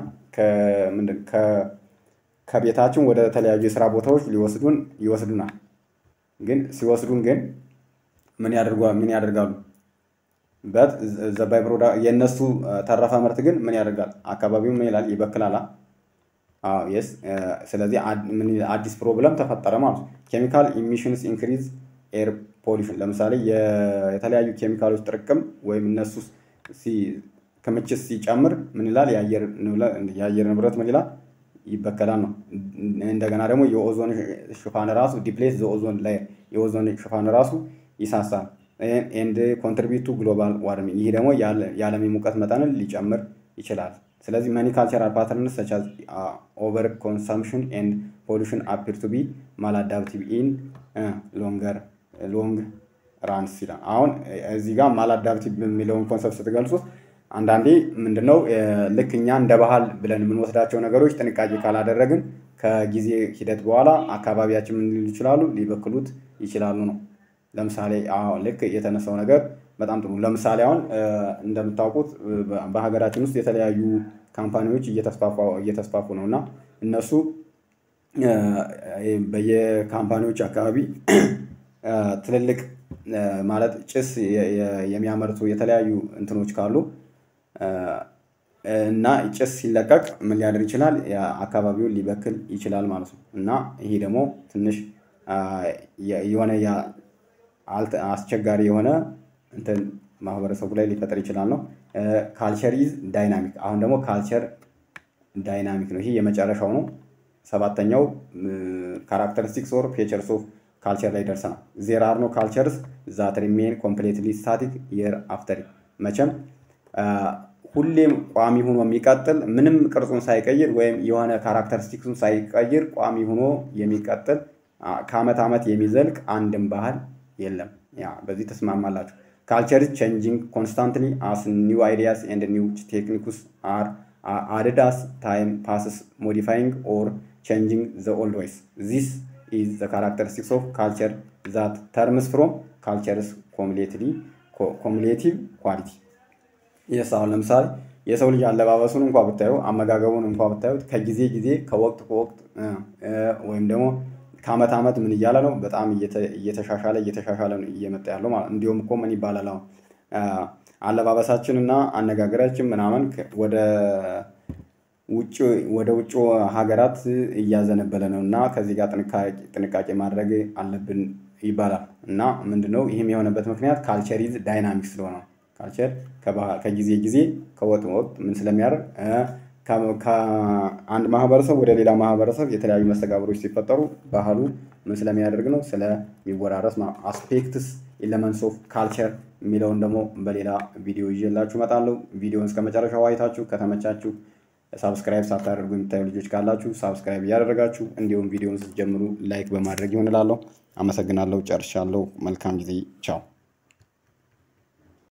Speaker 1: ከቤታችን ወደ ተለያዩ የስራ ቦታዎች ሊወስዱን ይወስዱናል። ግን ሲወስዱን ግን ምን ምን ያደርጋሉ? በት ዘባይ ፕሮዳክት የእነሱ ተረፈ ምርት ግን ምን ያደርጋል? አካባቢው ምን ይላል? ይበክላል። የስ ስለዚህ አዲስ ፕሮብለም ተፈጠረ ማለት ነው። ኬሚካል ኢሚሽንስ ኢንክሪዝ ኤር ፖሊሽን። ለምሳሌ የተለያዩ ኬሚካሎች ጥርቅም ወይም እነሱ ክምችት ሲጨምር ምን ይላል? የአየር ንብረት ምን ይላል? ይበከላል ነው። እንደገና ደግሞ የኦዞን ሽፋን ራሱ ዲፕሌስ ዘኦዞን ላይ የኦዞን ሽፋን ራሱ ይሳሳል። ኤንድ ኮንትሪቢዩት ቱ ግሎባል ዋርሚንግ ይህ ደግሞ የዓለም የሙቀት መጠንን ሊጨምር ይችላል። ስለዚህ መኒ ካልቸራል ፓተርንስ ሰች አዝ ኦቨር ኮንሰምሽን ኤንድ ፖሉሽን አፒር ቱ ቢ ማላዳፕቲቭ ኢን ሎንገር ሎንግ ራንስ ይላል። አሁን እዚህ ጋር ማላዳፕቲቭ የሚለውን ኮንሰፕት ስትገልጹት አንዳንዴ ምንድነው ልክ እኛ እንደ ባህል ብለን የምንወስዳቸው ነገሮች ጥንቃቄ ካላደረግን ከጊዜ ሂደት በኋላ አካባቢያችን ምን ሊሉ ይችላሉ? ሊበክሉት ይችላሉ ነው። ለምሳሌ አሁን ልክ የተነሳው ነገር በጣም ጥሩ። ለምሳሌ አሁን እንደምታውቁት በሀገራችን ውስጥ የተለያዩ ካምፓኒዎች እየተስፋፉ ነው እና እነሱ በየካምፓኒዎች አካባቢ ትልልቅ ማለት ጭስ የሚያመርቱ የተለያዩ እንትኖች ካሉ እና ጭስ ሲለቀቅ ምን ሊያደርግ ይችላል? አካባቢውን ሊበክል ይችላል ማለት ነው። እና ይሄ ደግሞ ትንሽ የሆነ አስቸጋሪ የሆነ እንትን ማህበረሰቡ ላይ ሊፈጠር ይችላል ነው። ካልቸር ኢዝ ዳይናሚክ። አሁን ደግሞ ካልቸር ዳይናሚክ ነው። ይሄ የመጨረሻው ነው። ሰባተኛው ካራክተሪስቲክስ ኦር ፌቸርስ ኦፍ ካልቸር ላይ ደርሰናል። ዜር አር ኖ ካልቸርስ ዛት ሪሜን ኮምፕሌትሊ ስታቲክ የር አፍተር መቼም ሁሌም ቋሚ ሆኖ የሚቀጥል ምንም ቅርጹን ሳይቀይር ወይም የሆነ ካራክተሪስቲክሱን ሳይቀይር ቋሚ ሆኖ የሚቀጥል ከአመት ዓመት የሚዘልቅ አንድም ባህል የለም። ያ በዚህ ተስማማላችሁ። ካልቸር ቼንጂንግ ኮንስታንትሊ አስ ኒው አይዲያስ ኤንድ ኒው ቴክኒክስ አር አድድ አስ ታይም ፓስስ ሞዲፋይንግ ኦር ቼንጂንግ ዘ ኦልድ ዌይስ ዚስ ኢዝ ዘ ካራክተሪስቲክስ ኦፍ ካልቸር ዛት ተርምስ ፍሮም ካልቸርስ ኮሙሌቲቭ ኳሊቲ የስ አሁን ለምሳሌ የሰው ልጅ አለባበሱን እንኳ ብታዩ አመጋገቡን እንኳ ብታዩት ከጊዜ ጊዜ ከወቅት ከወቅት ወይም ደግሞ ከአመት ዓመት ምን እያለ ነው በጣም እየተሻሻለ እየተሻሻለ ነው እየመጣ ያለው ማለት እንዲሁም እኮ ምን ይባላል አሁን አለባበሳችን እና አነጋገራችን ምናምን ወደ ውጭ ወደ ውጭ ሀገራት እያዘነበለ ነው እና ከዚህ ጋር ጥንቃቄ ማድረግ አለብን ይባላል እና ምንድነው ይህም የሆነበት ምክንያት ካልቸር ኢዝ ዳይናሚክ ስለሆነ ካልቸር ከጊዜ ጊዜ ከወጥ ወቅት ምን ስለሚያደርግ ከአንድ ማህበረሰብ ወደ ሌላ ማህበረሰብ የተለያዩ መስተጋብሮች ሲፈጠሩ ባህሉ ምን ስለሚያደርግ ነው ስለሚወራረስ አስፔክትስ ኤለመንትስ ኦፍ ካልቸር የሚለውን ደግሞ በሌላ ቪዲዮ ይዤላችሁ እመጣለሁ። ቪዲዮን እስከ መጨረሻው አይታችሁ ከተመቻችሁ ሳብስክራይብ ሳታደርጉ የምታዩ ልጆች ካላችሁ ሳብስክራይብ እያደረጋችሁ እንዲሁም ቪዲዮን ስትጀምሩ ላይክ በማድረግ ይሆንላለሁ። አመሰግናለሁ። ጨርሻለሁ። መልካም ጊዜ። ቻው